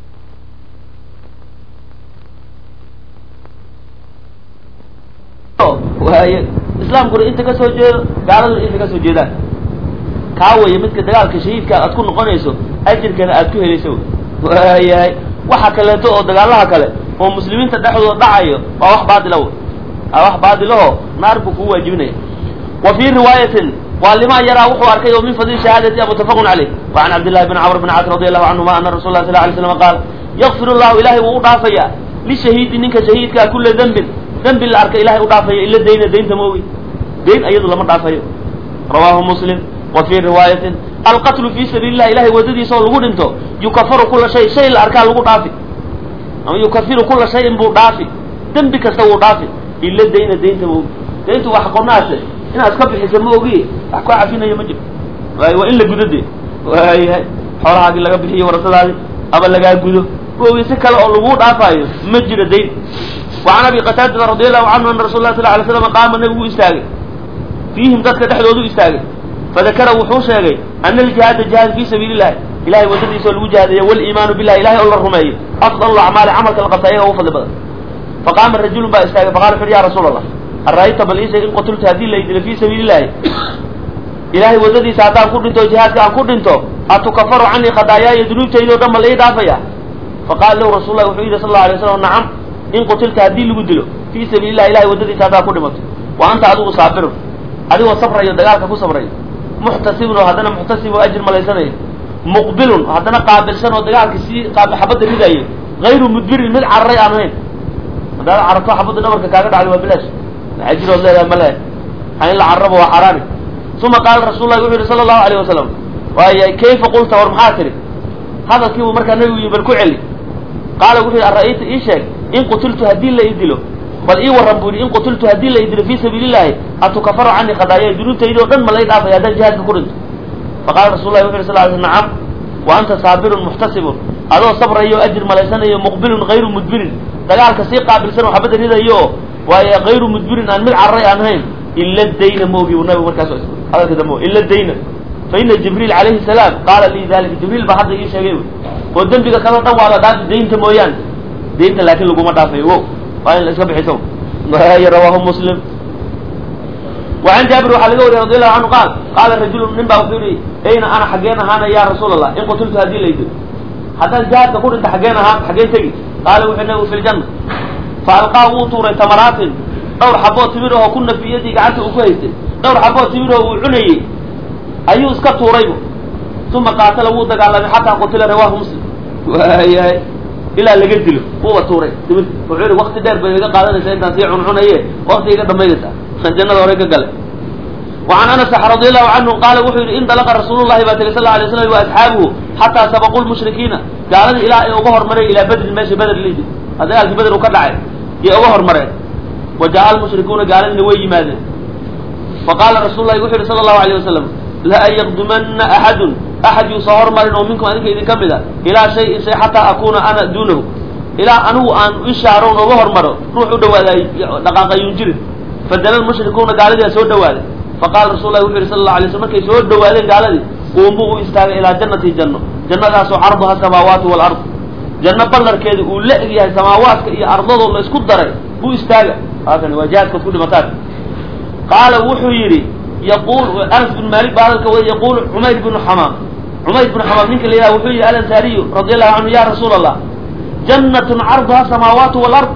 waaye islaamkuna inta ka soo jeedo gaaladuna inta ka soo jeedaan kaa waya midka dagaalka shahiidka aad ku noqonayso ajirkana aad ku helayso waayahay waxa kaleeto oo dagaalaha kale oo muslimiinta dhexdooda dhacayo waa wax baatila w waa wax baatilaho naar buu kugu waajibinaya wa fii riwaayatin waa limaa yaraa wuxuu arkay oo min fadli shahaadati mutafaqun caleyh wa can cabdillahi bn camr bn caas radi allahu canhuma ana rasul lah sal lay slam qaal yakfir llahu ilahay wuu u dhaafaya lishahiidi ninka shahiidkaa kula dembin dembi la arka ilahay u dhaafaya ila dayna daynta moogi dayn ayadu lama dhaafayo rawahu muslim wa fii riwaayatin alqatlu fi sabiili lah ilahay wadadiisa oo lagu dhinto yukafaru kula shay shay la arkaa lagu dhaafi ama yukafiru kula shayin buu dhaafi dembi kasta wuu dhaafi ila dayna daynta moogi dayntu waa xaqonaase inaad iska bixisa ma ogi wax kaa cafinayo ma jiro waayo waa in la gudo de waayahay xoolahaagii laga bixiyo warasadaadi ama lagaa gudo ma ogi si kale oo laguu dhaafaayo ma jiro dayn wa can abi qataadata radi allahu canhu ana rasul lah sal alay slam qaama nabigu istaagay fiihim dadka dhexdoodu istaagay fadakara wuxuu sheegay ana aljihaada jihaad fi sabiili illahi ilahay wadadiisa oo lagu jihaadaya waliimaanu billahi ilahay oo la rumeeyo afdal acmaali camalka la qabta ayaga ugu fadli badan faqaama rajulun baa istaagay faqala wuxu uhi ya rasuul allah ara'ayta bal ii sheeg in qutultu haddii la idilo fi sabiili illahi ilahay wadadiisa haddaan ku dhinto jihaadka aan ku dhinto atukafaru canii khadaayaaya dunuubtayda o dhan ma la ii dhaafaya faqala lahu rasul lah wuxuu yidhi sal lla alay slam nacam in qutilta haddii lagu dilo fii sabiili illahi ilahay wadadiisa haddaad ku dhimato wa anta adigu saabirun adigoo sabrayo dagaalka ku sabrayo muxtasibun oo haddana muxtasib oo ajir malaysanayo muqbilun haddana qaabilsan oo dagaalka sii xabadda ridayo hayru mudbirin mid cararay aan ahayn haddaad cararto xabadda dhabarka kaaga dhacday waa bilaash ajirood leedahay ma lehe ha in la carrabo waa xaraani uma qaala rasul lahi wuxu yihi sala allahu alayh wasalam waaya kayfa qulta war maxaa tiri hadalkii buu markaa nabigu yii bal ku celi qaala wuxuu yihi ara'ayta ii sheeg in qutiltu haddii la idilo bal ii warran buu yihi in qutiltu haddii la idilo fii sabiili illahi atukafaru canii khadaaya dunuubtaydi o dhan ma lay dhaafaya haddaan jihaadka ku dhinto faqala rasul lahi wuxu yhi sal ly sl nacam wa anta saabirun muxtasibun adoo sabrayo ajir malaysanayo muqbilun hayru mudbirin dagaalka sii qaabilsan oo xabadda ridayo oo waaye hayru mudbirin aan mid cararay aan hayn ila dayna maogi bu nabigu markaas hadalka dambe ila dayna fa ina jibriil calayhi salaam qaala lii dalika jibriil baa hadda ii sheegay oo dembiga kaloo dhan waa la dhaafi daynta mooyaane daynta laakiin laguma dhaafayo wo waa in la iska bixiso rawahu muslim وعن جابر waxaa laga wariya رضي الله عنه قال قال رجل nin baa wuxuu yihi ayna ana xageen ahaana ya rasuul الlah in qutultu hadii laydo haddaan jihaadka ku dhinta xageen ahaan xageen tegi qaala wuxuu nabigu fi ljanna faalqaa wuu tuuray tamaraatin dhowr xaboo timir oo ku nafiyadii gacanta uu ku haystay dhowr xaboo timir oo uu cunayey ayuu iska tuuraybu uma qaatala wuu dagaalamay xataa qutila rawahu muslim waayahay ilaa laga dilo wuuba tuuray timirta wuxuu yihi wakti dheer bay iga qaadanaysaa intaan sii cuncunaye wakti iga dhamaynaysaa jannada hore ka gale وعن أنس رضي الله عنه قال وxuu yihi indلqa رasuل الlahi baa tgey sl عليه وسلم وأصحaaبه حatىa سبقوا المشhriكيiنa gaalada ilaa ay uga hormareen ilaa bedrin meesha beder lidi dagaalkii beder u ka dhacay iyo uga hormareen وaجaء المشhrikuuna gaaladiina way yimaadeen faqاla رasul الlahi wuxu yihi slى الlaهu عليه وسلم لأn yqdumana أحad أحad yuu soo hormarin oo minkum adinka idin ka mid a ilaa شhayin shay xatىa akuna ana dunahu ilaa anigu aan ishaaron uga hormaro ruux u dhawaaday dhaqaaqayun jirin fadala mushrikuuna gaaladiia soo dhawaaday faqala rasul lahi wuxu yhi sal la alay sl markay soo dhawaadeen gaaladii quumuu u istaagay ilaa jannati janno jannadaasoo carduha samaawaatu walard janno ballarkeeda uu la eg yahay samaawaadka iyo ardadoo la isku daray buu istaaga halkan waa jihaadkood ku dhimataan qaala wuxuu yidhi yaqul anas bin malik baa hadalka wada yaqulu cumayr binu xamaam cumayr binu xamaam ninka la yidhaha wuxuu yihi alansaariyu radi allahu canhu ya rasuul allah jannatun carduha samaawaatu walard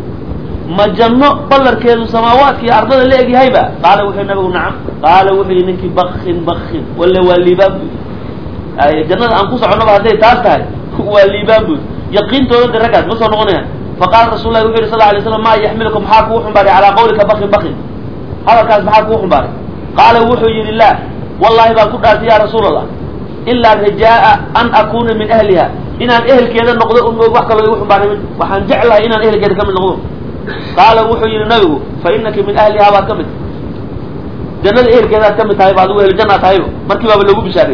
ma janno ballarkeedu samaawaadka iyo ardada la egyahayba qaala wuxuu nabigu nacam qaala wuxuu yihi ninkii bakin bakin walla waa liibaan bu ay jannada aan ku soconaba hadday taas tahay waa liibaan bu yaqiintooda de raggaas ma soo noqonayaan faqala rasul lahi wuxu yhi sal alay slam ma yaxmilukum maxaa kugu xumbaaray calaa qawlika bakin bakin hadalkaas maxaa kugu xumbaaray qaala wuxuu yihi la wallahi baan ku dhaartay ya rasuul allah ilaa rajaa'a an akuna min ahliha inaan ehelkeeda noqdo un wax kaloo igu xumbaaray waxaan jeclahay inaan ehelkeeda ka mid noqdo qaala wuxuu yihi nabigu fa inaki min ahlihaa baad ka mid jannada ehelkeedaad ka mid tahay ba adigu ehljanaa tahayba markii baaba loogu bishaaray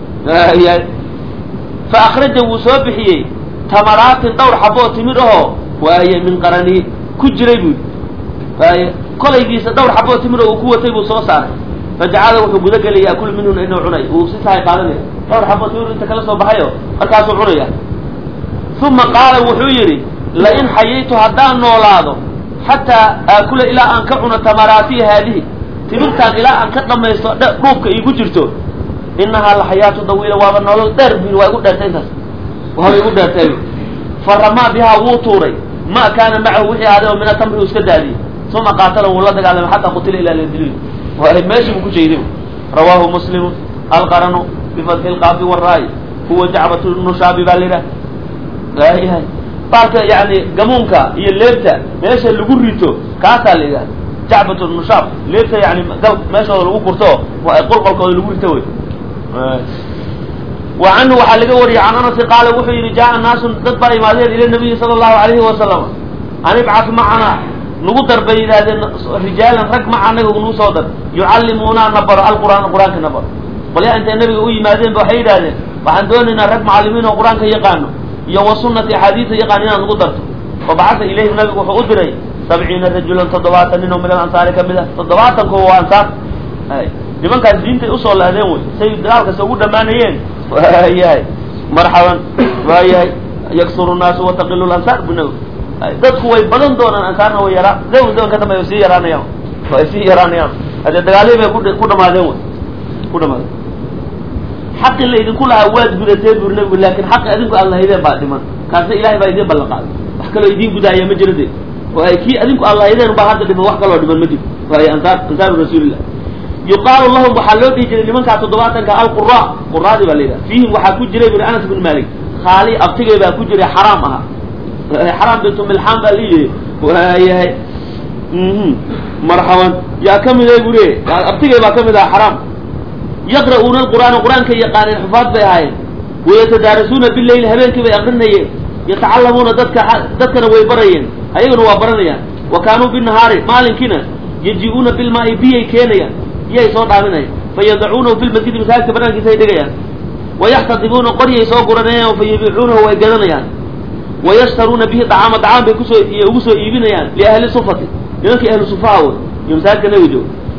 fa akraja wuu soo bixiyey tamaraatin dhowr xaboo timir ahoo waaye min qarani ku jiray buu waaye kolaygiisa dhowr xaboo timir oo uu ku watay buu soo saaray fajacala wuxuu gudagelaya yaakulu minhuna inuu cunay uu si tahay qaadanaya dhowr xaboo timir inta kala soo baxayo markaasuu cunaya uma qaala wuxuu yidhi lain xayaytu haddaan noolaado xataa aakula ilaa aan ka cuno tamaraatiya haadihi timirtaan ilaa aan ka dhamaysto dhuubka iigu jirto inahaa la xayaatu dawiila waaba nolol dheer bu waa igu dheertay intaas waaba igu dheertay faramaa bihaa wuu tuuray ma kaana macahu wixii ahaaday oo mina tamri uu iska daadiyey uma qaatala wuu la dagaalamay xataa qutila ilaa ladiliil meeshii buu ku jeeday rawaahu muslimu alqaranu bifadxi lqaafi waraay huwa jacbatu nushaabi baa la yidhaha waayahay baalka yani gamuunka iyo leebta meesha lagu rito kaasaa la yidhaha jacbat nushaab leebta yani meeshooda lagu kurto qolqolkooda lagu rito wey wa canhu waxaa laga wariyay can anasi qaala wuxuu yihi jaa naasun dad baa imaadeen ila nabiyi sala allahu alayhi wasalam an ibcas macana nagu dar bay yidhahdeen rijaalan rag maca naga nagu soo dar yucallimuuna na baro alqur'aan qur-aanka na baro qolyaa intay nabiga u yimaadeen ba waxay yidhahdeen waxaan doonaynaa rag macalimiin oo qur-aanka yaqaano iyo wa sunati axaadiisa yaqaan inaad nagu darto fabacasa ilayhim nabigu wuxuu u diray sabciina rajulan toddobaatan nin oo min alansaari ka mid ah toddobaatan kuwa waa ansaar nimankaas diintay usoo laadeen wey say dagaalkasta ugu dhammaanayeen waayahay marxaban waayahay yaksuru naasu wataqilu lansaar bu nabi dadku way badan doonaan ansaarna way yaraa zaman zaman ka dambe way sii yaraanayaan way sii yaraanayaan hadee dagaalihii bay ku dhamaadeen wey ku dhamaadeen xaqi la idinku lahaa waad gudateen buri nabigu laakin xaqi adinku aad lahaydeen baa dhiman kaasna ilahay baa idin ballan qaaday wax kaloo idiin gudaaya ma jiro de waay kii adinku aad lahaydeen baa hadda dhiman wax kaloo dhiman ma jiro waay ansaar ansaaru rasuulillah yuqaalu lahum waxaa loo dhihi jiray nimankaa toddobaatanka alqura quraadii baa la yidhaha fiihim waxaa ku jiray buri anas bin malik khaali abtigay baa ku jiray xaraam aha xaraam bintu milxaan baa liyihi waayahay marxaban yaa ka mid buri abtigay baa ka mid aha xaraam yaqra'uuna alqur'aana qur-aankay yaqaaneen xufaad bay ahaayeen wayatadaarasuuna bileyl habeenkii bay aqrinayeen yatacallamuuna dadka dadkana way barayeen ayaguna waa baranayaan wa kaanuu binahaari maalinkiina yaji-uuna bilmaai biyay keenayaan biyay soo dhaaminayaan fayadacuunahu fi lmasjidi masaajidka banaankiisa ay dhigayaan wayaxtadibuuna qoryay soo guranayaan fayabiicuunahu way gadanayaan wayashtaruuna bihi dacaama dacaan bay kusoo ugu soo iibinayaan liahli sufati nimankii ahlu sufaha wey iyo masaajidka nabiga jooga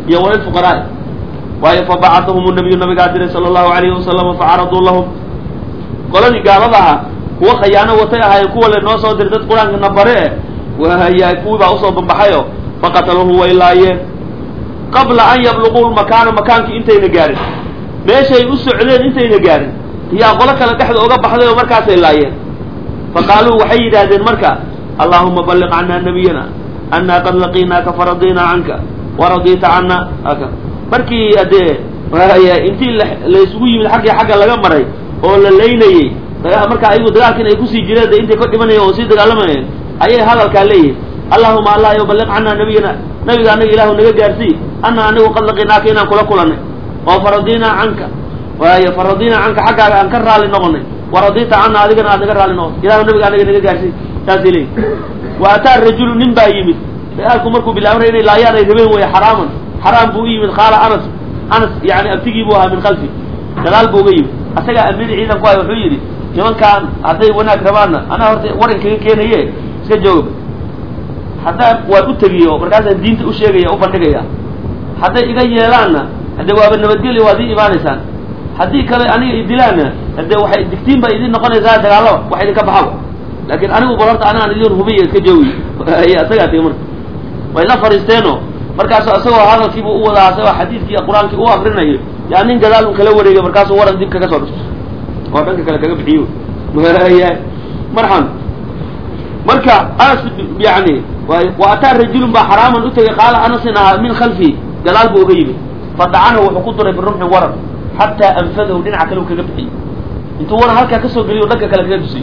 iyo walilfuqaraai waayo fabacatahum nabiyu nabigaa diray sala allahu alayhi wasalama facaraduu lahum qoladii gaalada aha kuwa khayaano watay ahaayeen kuwa le noo soo diray dad qur-aanka na bare eh waya kuwii baa usoo bambaxayo faqataluhu way laayeen qabla an yabluquu lmakaana makaankii intayna gaarin meeshay u socdeen intayna gaarin iyaa qolo kale dhexda oga baxday oo markaasay laayeen fa qaaluu waxay yidhaahdeen marka allahuma balliq cannaa nabiyana annaa qad laqiinaaka faradinaa canka waradita cana aka markii adee waya intii laysugu yimid xaggii xagga laga maray oo la laynayey marka ayagu dagaalkiin ay kusii jireen de intay ka dhimanayeen oo sii dagaalamayeen ayay hadalkaa leeyihin allahuma allah yo balliq cannaa nabiyana nabiga anaga ilaahu naga gaarsii ana anigu qad laqiinaaka inaan kula kulanay oo faradinaa canka waayo faradinaa canka xaggaaga aan ka raali noqonay waradita cana adigana aad naga raali noqotay ilahu nabiga anaga naga gaarsii saasay leeyihin wa ataa rajulu nin baa yimid dagaalku markuu bilaabnay inay laayaan ay rabeen weeye xaraaman xaraam buu u yimid qaala anas anas yani abtigii buu ahaa min khalfi gadaal buu uga yimid asagaa amiir ciidan ku hay wuxuu yidhi nimankaan hadday wanaag rabaanna anaa horta waran kaga keenaye iska jooga haddaan waan u tegiyo markaasaan diinta u sheegaya u bandhigaya hadday iga yeelaanna haddee waaba nabadgelya waad ii imaanaysaan haddii kale aniga idilaanna haddee waxay digtiin baa idin noqonaysaa dagaalaba wax idinka baxaba laakiin anigu bal horta anigaan idin hubiya iska joogi isagaa tigi marka way la fariisteeno markaasu isagoo hadalkiibu u wadaa isagoo xadiidkii qur-aankii u akrinayo yaa nin gadaal un kala wareegay markaasuu waran dib kaga soo dhufto oo dhanka kale kaga bixiyo marxan marka anas yani wa ataa rajulun baa xaraaman u tegay qaala anasin ahaa min khalfi gadaal buu uga yimid fadacanahu wuxuu ku duray birumxin waran xataa anfadahu dhinaca kale u kaga bixiyo intuu waran halkaa kasoo geliyo dhanka kale kaga dusiyo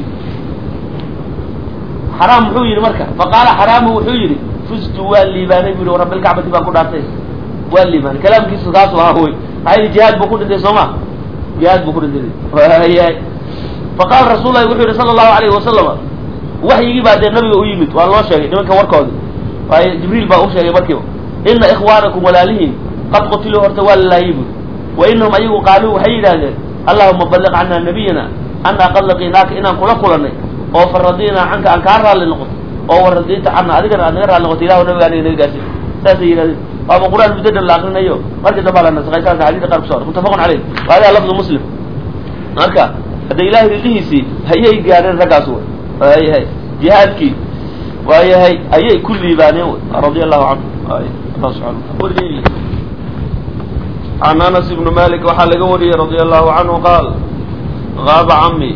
xaraam muxuu yidhi marka faqaala xaraamu wuxuu yidhi fuztu waa liibaanay bu yihi rabbilkacbati baan ku dhaartay waa liibaanay kalaamkiisu kaasu ahaa wy maxaa yidhi jihaad buu ku dhintay soo ma jihaad buu ku dhintay yahay faqaala rasuul lahi wuxuu yihi sala allahu alayhi wasalama waxyigii baa dee nabiga u yimid waa loo sheegay nimanka warkoodi waayo jibriil baa u sheegay markiiba ina ikhwaanakum walaalihiin qad qutiluu horta waa la laayay buri wa inahum ayagu qaaluu waxay yidhaahdeen allahuma balliq cannaa nabiyana annaa qad laqiinaaka inaan kula kulanay oo faradinaa canka aan kaa raalli noqoto oo waradita cana adigana aad naga raalli noqoto ilahu nabiga aniga naga gaarsiin saasay yidhahdeen waaba qur-aan muddo dhan la akrinayo markii dambaa la nasakay saasa xadidka qaar kuso muttafaqun caleyh wa hada lafdu muslim marka hadda ilahay ridhihiisii hayay gaadheen raggaas wey waayahay jihaadkii waayahay ayay ku liibaaneen wy radia allahu canhu allah subxana can anas ibnu malik waxaa laga wariyey radia allahu canhu qaal gaaba cami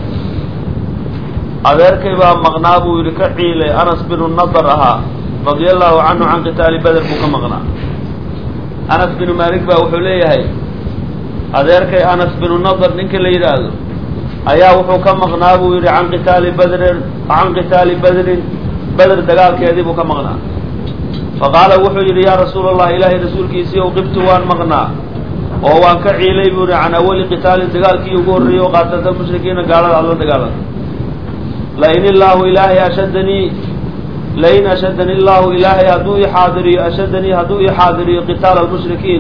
adeerkay baa maqnaa buu yidhi ka ciilay anas binu nadar ahaa radia allahu canhu can qitaali beder buu ka maqnaa anas binu malik baa wuxuu leeyahay adeerkay anas binu nadar ninka la yidhaahdo ayaa wuxuu ka maqnaa buu yidhi can qitaali badrin can qitaali badrin beder dagaalkeedii buu ka maqnaa fa qaala wuxuu yidhi yaa rasuula allah ilaahay rasuulkiisii ow qibtu waan maqnaa oo waan ka ciilay buu yihi can awali qitaalin dagaalkii ugu horreeyey oo qaatata mushrikiina gaalada aad la dagaalada lain illaahu ilaahay ashadanii lain ashadani illaahu ilaahay hadduu i xaadiriyo ashadanii hadduu i xaadiriyo qitaala almushrikiin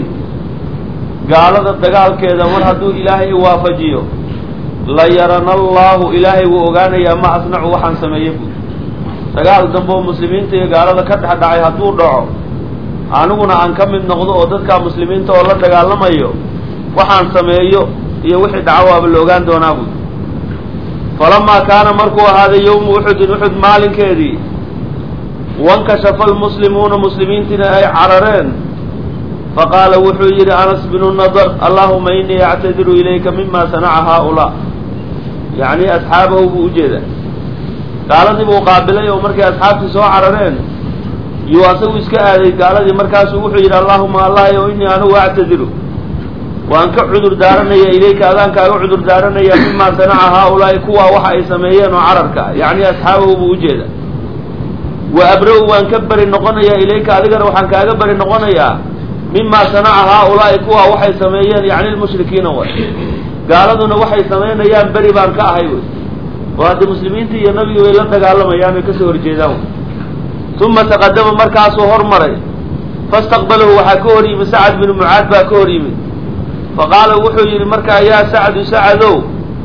gaalada dagaalkeeda mar hadduu ilaahay i waafajiyo la yarana allahu ilaahay wuu ogaanayaa ma asnacu waxaan sameeyey buui dagaal dambe oo muslimiinta iyo gaalada ka dhex dhacay hadduu dhaco aniguna aan ka mid noqdo oo dadka muslimiinta oo la dagaalamayo waxaan sameeyo iyo wixii dhaco waaba la ogaan doonaa buui falamaa kaana markuu ahaaday yowmu uxudin uxud maalinkeedii wankashafa almuslimuuna muslimiintiina ay carareen faqaala wuxuu yidhi anas binu nadar allahuma inii actadiru ilayka mima sanaca haaulaa yacni asxaabahu buu ujeedaa gaaladii buu qaabilay oo markay asxaabtii soo carareen yuu asagu iska aaday gaaladii markaasuu wuxuu yidhi allahuma allah o inii anugu actadiru waan ka cudur daaranaya ilayka adaan kaaga cudur daaranaya mima sanaca haaulaa'i kuwaa waxa ay sameeyeen oo cararka yacni asxaabahu buu ujeedaa wa abra-u waan ka beri noqonayaa ilayka adigana waxaan kaaga beri noqonayaa mima sanaca haaulaa'i kuwaa waxay sameeyeen yacni lmushrikiina way gaaladuna waxay samaynayaan beri baan ka ahay wey oo hadda muslimiintii iyo nabigi way la dagaalamayaan way kasoo horjeedaan wey uma taqadama markaasuu hormaray fastaqbalahu waxaa ka hor yimid sacad binu mucaad baa ka hor yimid faqaala wuxuu yidhi markaa yaa sacdu sacadow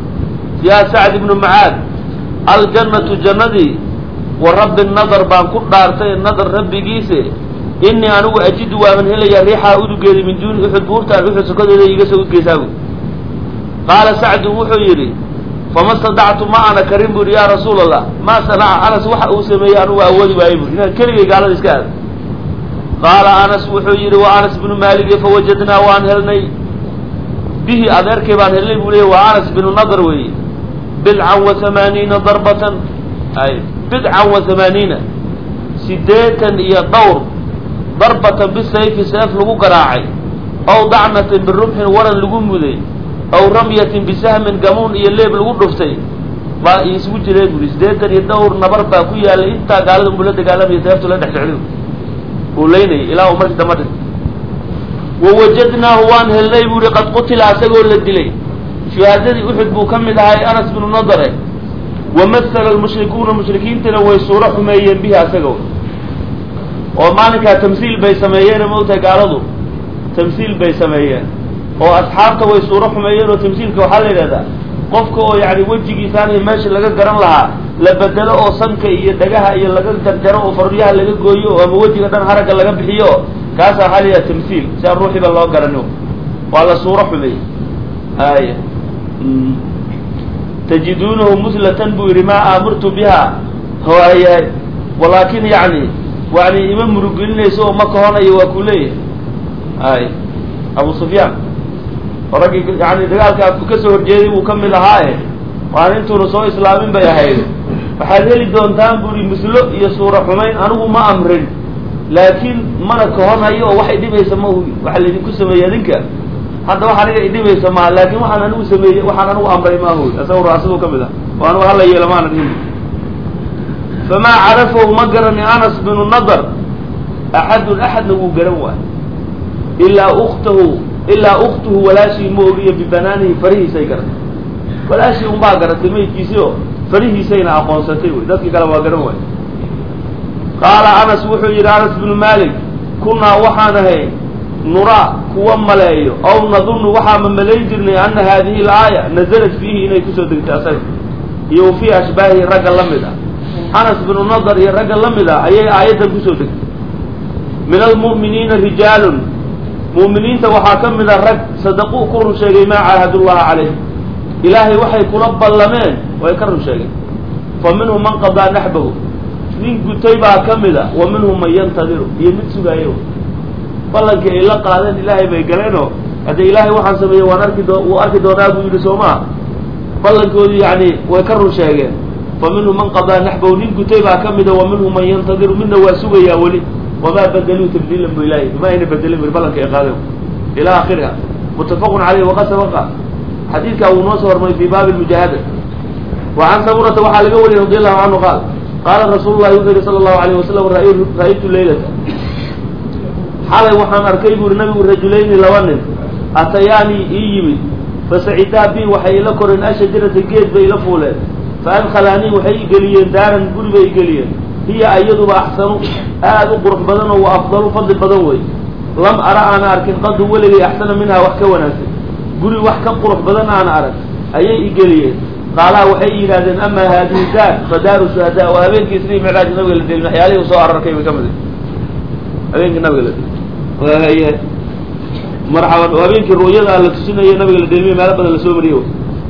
yaa sacd ibnu mucaad aljannatu jannadii wa rabbi nadar baan ku dhaartay nadar rabbigiise inii anigu ajidu waaban helayaa riixaa udugeeda min duuni uxud buurtaan uxud sokadeeda iiga soo udgeysaabu qaala sacdu wuxuu yidhi fama stadactu ma ana karin buri yaa rasuul allah maa sanaca anas waxa uu sameeyey anugu awoodi waayo buri inaan keligay gaalada iska aado qaala anas wuxuu yidhi wa anas binu maalige fawajadnaa waan helnay bihi adeerkay baan helnay buu leeyay waa anas binu nadr weeye bidcan wa hamaaniina darbatan ay bidcan wa hamaaniina sideetan iyo dhowr darbatan bisayfi seef lagu garaacay ow dacnatin birumxin waran lagu muday ow ramyatin bisahmin gamuun iyo leeb lagu dhuftay baa isugu jireen buri sideetan iyo dhowr nabar baa ku yaalay intaa gaalada unbula dagaalamaya seeftu la dhex socday uu leynayay ilaa uu markii damba dhintay wawajadnaahu waan helnay buuhi qad qutila asagoo la dilay shuhaadadii uxud buu ka mid ahay anas binu nadare wamasala almushrikuuna mushrikiintana way suuro xumeeyeen bihi asago oo maalinkaa tamsiil bay sameeyeen maogtahay gaaladu tamsiil bay sameeyeen oo asxaabta way suuro xumeeyeen oo tamsiilka waxaa la yidhahdaa qofka oo yani wejigiisaan iyo meesha laga garan lahaa la bedelo oo sanka iyo dhagaha iyo laga jarjaro oo faryaha laga gooyo oo ama wejiga dhan haragga laga bixiyo kaasa waxaa la yidhaha tamsiil si aan ruuxiiba loo garano waa la suuro xumeeyey aya tajiduunahu muslatan buu yidhi maa aamartu biha waayahay walaakin yani yani ima murugelinayso oo ma kahonayo waa ku leeyahay ay abu sufyaan oo raggii yani dagaalkaa kasoo horjeeday buu ka mid ahaaye waan intuuna soo islaamin bay ahayd waxaad heli doontaan buri muslo iyo suuro xumayn anigu ma amrin laakiin mana kahonhayo oo waxay dhibaysa ma waxa laydinku sameeyey adinka hadda wax aniga idhibaysa maa laakin waxaan anigu sameeyey waxaan anigu amray maahu isaga raasiduu ka mid ah oo anigu hala yeelo maana dhihin famaa carafahu ma garani anas binu nadar axadun axadna wuu garan waayo ilaa uktahu ilaa uktuhu walaashii ma ogiyo bibanaanihi farihiisay garatay walaashii unbaa garatay maydkiisii oo farihiisayna aqoonsatay wy dadkii kale waa garan waayo qaala anas wuxuu yidhi anas binu malik kunaa waxaan ahay nuraa kuwa maleeyo aw nadunnu waxaama malayn jirnay ana haadihi alaaya nazalat fiihi inay kusoo degtay asaga iyo wa fii ashbaahihi ragga la mid ah anas binu nadar iyo ragga la mid ah ayay aayaddan kusoo degtay min almu'miniina rijaalun mu'miniinta waxaa ka mid a rag sadaquu ku run sheegay maa caahadullaha calayh ilaahay waxay kula ballameen way ka run sheegeen fa minhum man qadaa naxbahu nin gutay baa ka mid a wa minhum man yantadiru iyo mid sugaayo ballankii ay la qaadeen ilaahay bay galeenoo haddee ilaahay waxaan sameeyey waan arki doo wuu arki doonaa buu yidhi soo maa ballankoodii yani way ka run sheegeen fa minhum man qadaa naxbahu nin gutay baa ka mida wa minhum man yantadiru midna waa sugayaa weli wamaa badaluu tabdiilan bu ilahay ma ayna bedelin buri ballanka ay qaadeen ila akhiriha muttafaqun caleyh waqad sabaqa xadiidkaa wuu noo soo hormaray fi baabi lmujaahada wa can samurata waxaa laga wariyay radi allahu canhu qaal qaala rasuulu llahi wuxuu yihi sala allahu alayh wasalam ra-aytu leylata xalay waxaan arkay buuri nabigu rajulayni laba nin atayaanii ii yimid fasacidaa bi waxay ila koreen ashajarata geed bay ila fuuleen fa adkhalaanii waxay igeliyeen daaran guri bay igeliyeen hiya iyaduba axsanu aad u qurux badan oo wa afdalu fadli badan wey lam ara aana arkin qadu weligay axsana minhaa wax ka wanaagsan guri wax ka qurux badan aana arag ayay igeliyeen qaalaha waxay yidhahdeen ama haadihi daar fa daaru shuhadaa waa habeenkii isrii micraaj nabiga la delin waxyaalihii soo ararkay bay ka mid habeenkii nabiga la delin marxaban oo habeenkii ru'yada la tusinayo nabiga la delmiye meelo badan lasoo mariye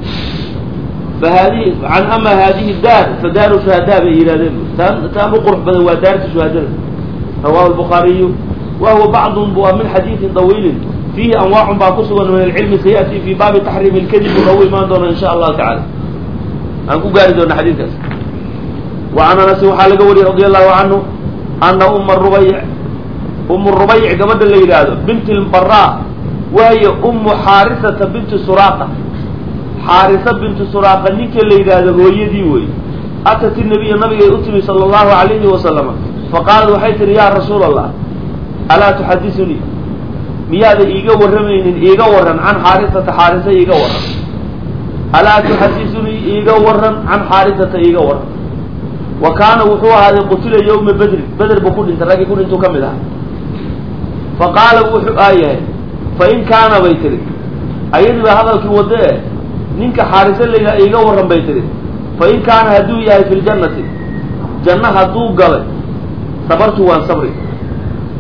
fa haadihi can ama haadihi daar fa daaru shuhadaa bay yidhahdeen taan taan u qurux badan waa daarta shuhadada rawahu lbukhaariyu wa huwa bacdun bu min xadiidin dawiilin fiihi anwaacun baa ku sugan min alcilmi sayati fi baabi taxriimi ilkadib u nagu imaan doona insha allahu tacala aan ku gaari doona xadiidkaas wa can anasin waxaa laga wariyey radi allahu canhu ana uma rubayc umu rubayc gabadha la yidhaahdo binti lbaraa waayo umu xaarisata binti suraaqa xaarisa binti suraaqa ninka la yidhaahdo hooyadii wey atat inabiya nabigay u timi sala allahu alayhi wasalama faqaalat waxay tihi yaa rasuula allah alaa tuxadisunii miyaada iiga warramaynin iiga warran can xaarisata xaarisa iiga warran alaa tuxadisunii iiga warran can xaarisata iiga warran wa kaana wuxuu ahaaday qutila yawma bedrin beder buu ku dhintay raggii ku dhintuu ka mid ahaa fa qaala wuxuu aayahay fa in kaana bay tihi ayadii baa hadalkii waddo eh ninka xaariso layidhaha iiga warran bay tihi fa in kaana hadduu yahay fi ljannati janno hadduu galay sabartu waan sabri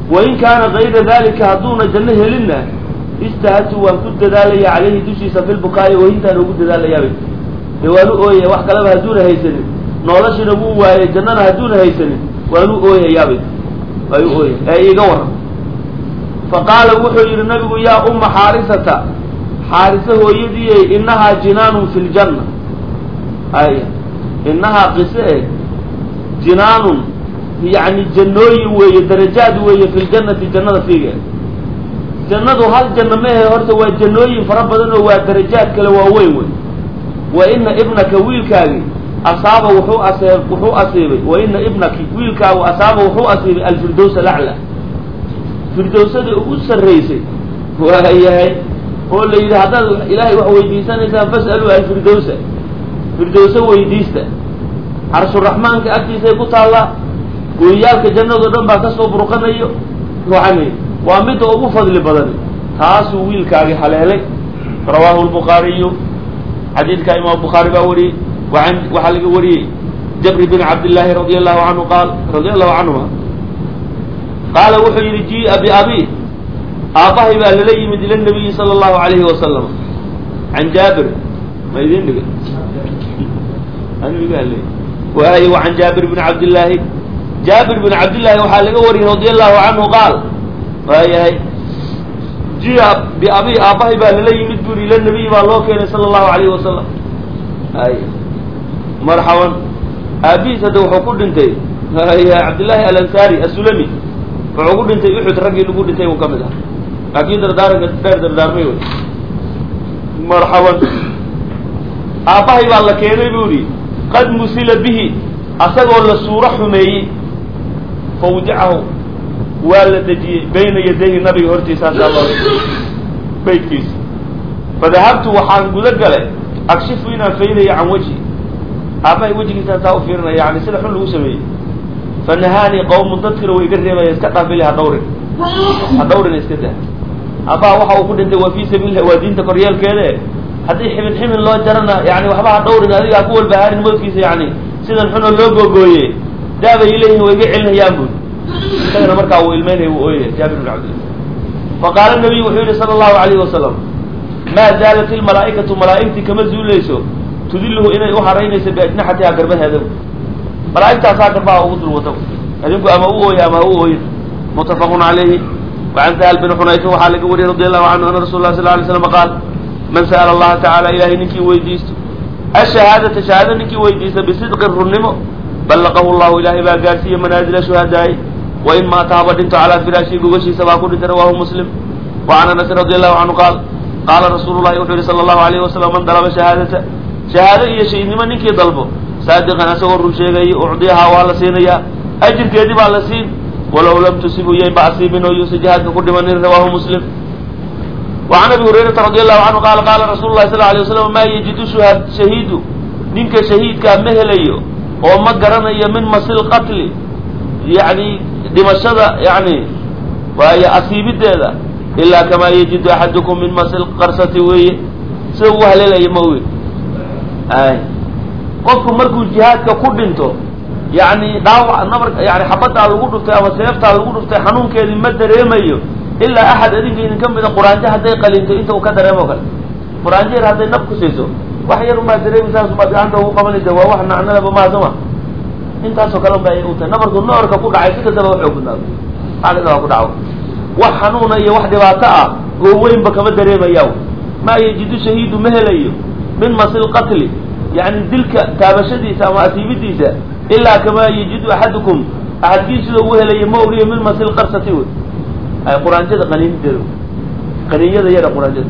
wain kaana kayra dalika hadduuna janno helinna istahadtu waan ku dadaalaya calayhi dushiisa fi lbukaa'i oohintaan ugu dadaalayaabay dee waanu ooyaya wax kaleba hadduuna haysanin noolashina wuu waayay jannana hadduuna haysanin waanu ooyayaabay waayu ooyay ee iiga waran fa qaala wuxuu yidhi nabigu yaa umma xaarisata xaarisa hooyadiiyey innahaa jinaanun fi ljanna ay innahaa qise eh jinaanun yacni jannooyin weeye darajaad weeye fi ljannati jannada fiigeeda jannadu hal janno mehe horta waa jannooyin fara badan oo waa darajaad kale waaweyn wey wa ina ibnaka wiilkaagi asaaba wuxuu asee wuxuu asiibay wa ina ibnaki wiilkaagu asaaba wuxuu asiibay alfirdows alacla firdowsadii ugu sarraysay waayahay oo la yidhi haddaad ilaahay wax weydiisanaysaan fas'aluu alfirdowsa firdowsa weydiista carshuraxmaanka agtiisay ku taallaa gooyaalka jannado dhan baa kasoo burqanayo yani waa midda ugu fadli badani taasuu wiilkaagi haleelay rawaahu lbukhaariyu xadiidka imaam bukhaari baa wariyey waan waxaa laga wariyey jabri bin cabdillaahi radi allahu canhu qaal radia allahu canhuma qaala wuxuu yidhi jia biabi aabbahay baa lala yimid ila nabiyi sala allahu alayhi wasalam can jaabir ma idin dhigay waay wa can jaabir bn cabdillaahi jaabir bin cabdillaahi waxaa laga wariyey radi allahu canhu qaal waayahay jia biabi aabbahay baa lala yimid buri ila nabiyi baa loo keenay sala allahu alayhi wasalam ay marxaban aabihiis hadda wuxuu ku dhintay cabdillaahi alansaari asulami wuxuu ku dhintay uxud raggii lagu dhintay uu ka mid ah laakiin dardaaranka dheer dardaarmay wey marxaban aabbahay baa la keenay bu ihi qad musila bihi asagoo la suuro xumeeyey fawdicahu waa la dejiyey bayna yadayhi nabiga hortiisa insha allah baydkiisa fadahabtu waxaan guda galay akshifu inaan faydayo can wejhi aabbahay wejigiisaan saa u fiirinaya yani sida xun lagu sameeyey fanahaanii qawmun dadkina way iga reebaya iska dhaafili ha dhawrin ha dhawrina iska dah aabbaha waxa uu ku dhintay waa fii sabiililah waa diinta koryeelkeede haddii xibin xibin loo jarana yani waxba ha dhawrin adiga ha ku walbahaarin mawdkiisa yani sidan xunoo loo googooye daabay leeyihin way iga celinayaan bud isagana markaa uu ilmeynaya uu ooyaya jaabir bin cabdillah faqaala nabiyu wuxuu yihi sala allahu alayhi wasalam maa zaalat ilmalaa'ikatu malaa'igtii kama zuulayso tudilluhu inay u haraynayso biajnaxatiha garbaheeda malaa'igtaasaa garbaha ugu dul wata adinku ama u ooya ama ha u ooyin muttafaqun calayhi wacan sahal bin xunayfa waxaa laga wariyey radi allahu canhu ana rasul lah sal lay slam qaal man sa'ala allaha tacala ilahay ninkii weydiisto ashahaadata shahaado ninkii weydiista bisidqi runnimo ballaqahu llahu ilaahay baa gaarsiiye manaazila shuhadaa'i wain maata haba dhinto calaa firaashii gogashiisa baa ku dhintay rawahu muslim wacan anasin radi allahu canhu qaal qaala rasuulu llahi wuxuu yihi sala allahu alayhi wasalam man dalaba shahaadata shahaado iyo shaydnimo ninkii dalbo saadiqan asagoo run sheegayay ucdiyahaa waa la siinayaa ajirkeedii baa la siin walow lam tusibu yaynba asiibin oo yuusa jihaadka ku dhimanin rawaahu muslim wacan abi hurayrata radi allahu canhu qaala qaala rasulu lahi sal alay waslam maa yajidu shuha shahiidu ninka shahiidkaa ma helayo oo ma garanayo min masil qatli yacni dhimashada yani waayo asiibideeda ilaa kamaa yajidu axadukum min masil qarsati weeye sida uu haleelaya ma oge ay qofku markuu jihaadka ku dhinto yani dhaawac nabar yani xabaddaa lagu dhuftay ama seeftaa lagu dhuftay xanuunkeedii ma dareemayo ilaa axad adinka idinka mida quraanjo hadday qalinto inta uu ka dareemo kale quraanjo yar hadday nab ku siiso wax yar umaa dareemaysaas umaa gacanta ugu qabanaysa waa wax nacnalaba maasama intaasoo kale unba ay u tahay nabarku noorka ku dhacay si kastaba waxuu gudnaado xaalada ku dhaco wax xanuuna iyo wax dhibaato ah oo weynba kama dareemaya maa yajidu shahiidu ma helayo min masil qatli yani dilka taabashadiisa ama asiibidiisa ilaa kamaa yajidu axadukum axadkii sida uu helaya ma ogiyo min masil qarsati wey ay quraanjada qaniinideeda qaniinyada yara quraanjada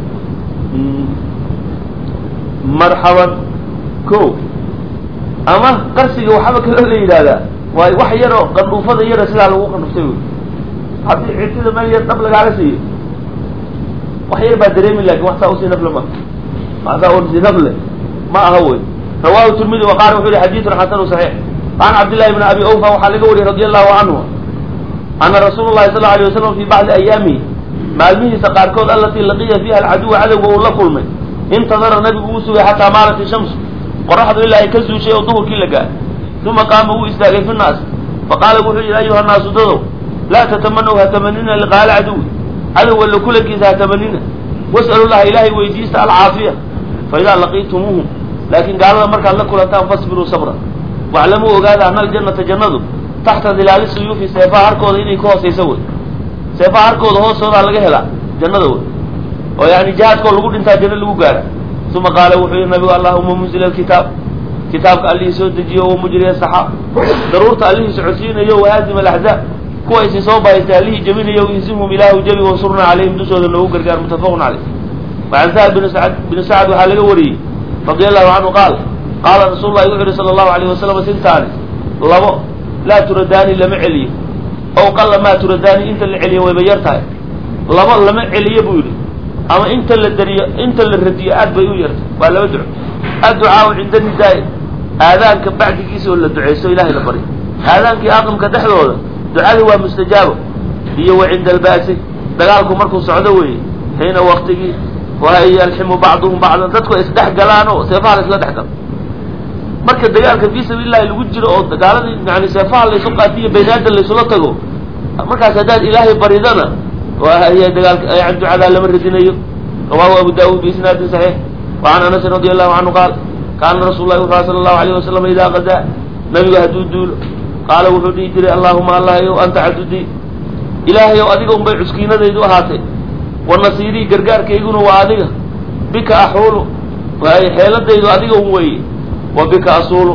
marxaban ko ama qarsiga waxaaba kaloo la yidhahdaa waayo wax yaroo qandhuufada yara sidaa lagu qandhuftay wey haddii citida meel yar dhab lagaala siiyo wax yar baa dareemi lakin wax saa usii nafle ma wax saa usii nafle ma aha wey rawahu tirmidi wa qaala wuxu yihi xadiidun xasanu saxiix can cabdillahi bni abi awfa waxaa laga wariyey radi allahu canhu ana rasuulu llahi sal alay wasalam fi bacdi ayaamihi maalmihiisa qaarkood alatii laqiya fiiha alcaduwa cadowga uu la kulmay intadara nabigu uu sugay xataa maalat ishamsu qoraxdu ilaa ay ka zuushay oo duhurkii la gaar uma qaama wuu istaagay fi naas faqaala wuxuu yihi ayuha naasu dadow laa tatamanaw ha tamanina liqaala caduwi cadow alla kulankiisa ha tamanina was'alu llaha ilaahay weydiista alcaafiya fa idaa laqiitumuuhum laakiin gaalada markaad la kulantaan fasbiruu sabra waclamuu ogaada ana aljannata jannadu taxta dilaali suyuufi seefaha harkooda inay ka hoosayso wey seefaha harkooda hoostoodaa laga helaa jannada wey oo yani jihaadkoo lagu dhintaa janno lagu gaara uma qaala wuxuu yihi nabigu allahuma munzila alkitaab kitaabka allihii soo dejiyo wa mujriya saxaab daruurta allihii socodsiinayo wahaazim alaxzaab kuwa isi soo bahaystay allihii jebinayo insimhum ilaahu jebi wansurnaa calayhim dushooda noogu gargaar muttafaqun caleyh wacan sahal bin sacd binu sacd waxaa laga wariyey radia allahu canhu qaal qaala rasuulu lahi wuxu uhi sala allahu alayh wasalam sintaani labo laa turadaani lama celiyo ow qalla maa turadaani inta la celiyo wayba yar tahay labo lama celiyo buu yidhi ama inta la dariyo inta la radiyo aad bay u yartay waa laba duco adducaau cinda nidaai aadaanka bacdigiisa oo la duceysto ilahay la baryo aadaankii aqamka dhexdooda ducadii waa mustajaabo iyo wa cinda albaasi dagaalku markuu socdo weeye xiina waktigii wayalximu bacduhum bacdan dadku ay isdhex galaan oo seefaha la isla dhex galo marka dagaalka fii sabiilillahi lagu jiro oo dagaaladii yani seefaha laysu qaatiyo baynaadan laysula tago markaas haddaad ilaahay baridana waaya dagaalka yan ducadaa lama radinayo rawahu abu daawud biisnaadin saxiix wacan anasin radi allahu canhu qaal kaana rasuul lahi wuxu sala allahu alayh wasalam idaa qadaa nabigu hadduu duulo qaala wuxuu dhihi jiray allahuma allahayow anta cadudii ilaahayow adiga unbay cuskiinadaydu ahaatay wa nasiirii gargaarkayguna waa adiga bika axuulu waay xeeladaydu adiga un weeye wa bika asuulu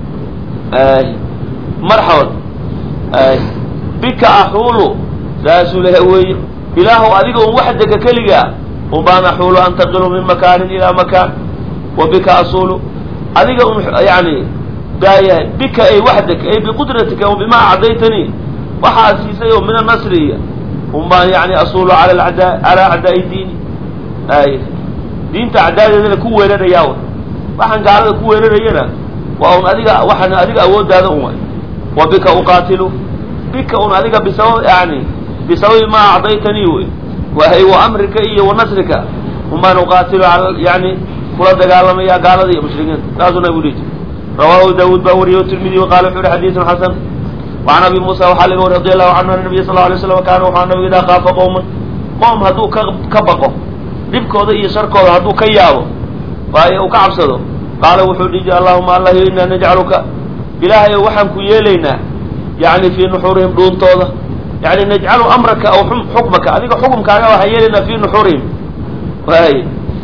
marxaban bika axuulu saasuu leha weeye ilaahow adiga un waxdega keligaa unbaan axuulu antaqilu min makaanin ilaa makaan wa bika asuulu adiga un yani baayahay bika ay waxdeg ay biqudratika wa bimaa acdaytanii waxaa siisay oo min anasriya un baan yani asuulu cala adaa calaa acdaai diini ay diinta acdaadeedana ku weerarayaa w waxaan gaalada ku weerarayana waa un adiga waxaan adiga awooddaada un way wa bika uqaatilu bika un adiga bisabab yani bisababi maa acdaytanii wey wahay wa amrika iyo wa nasrika un baan uqaatilu ala yani kula dagaalamaya gaalada iyo mushrikiinta saasuu nabigu dhihi jir rawahu daawuud baa wariye tirmidi qaala wuxu uhi xadiisun xasan wacan abi muusa waxaa laga wari radi allahu canhu an nabiya sal lla alay slam kaana waxaa nabigu idaa kaafa qowman qoom hadduu ka ka baqo dhibkooda iyo sharkooda hadduu ka yaabo waayo uu ka cabsado qaala wuxuu dhihi jir allahuma allahiyo inaa najcaluka ilaahayo waxaan ku yeelaynaa yani fii nuxuurihim dhuuntooda yani najcalu amraka aw xukmaka adiga xukumkaaga waxaan yeelaynaa fii nuxuurihim waay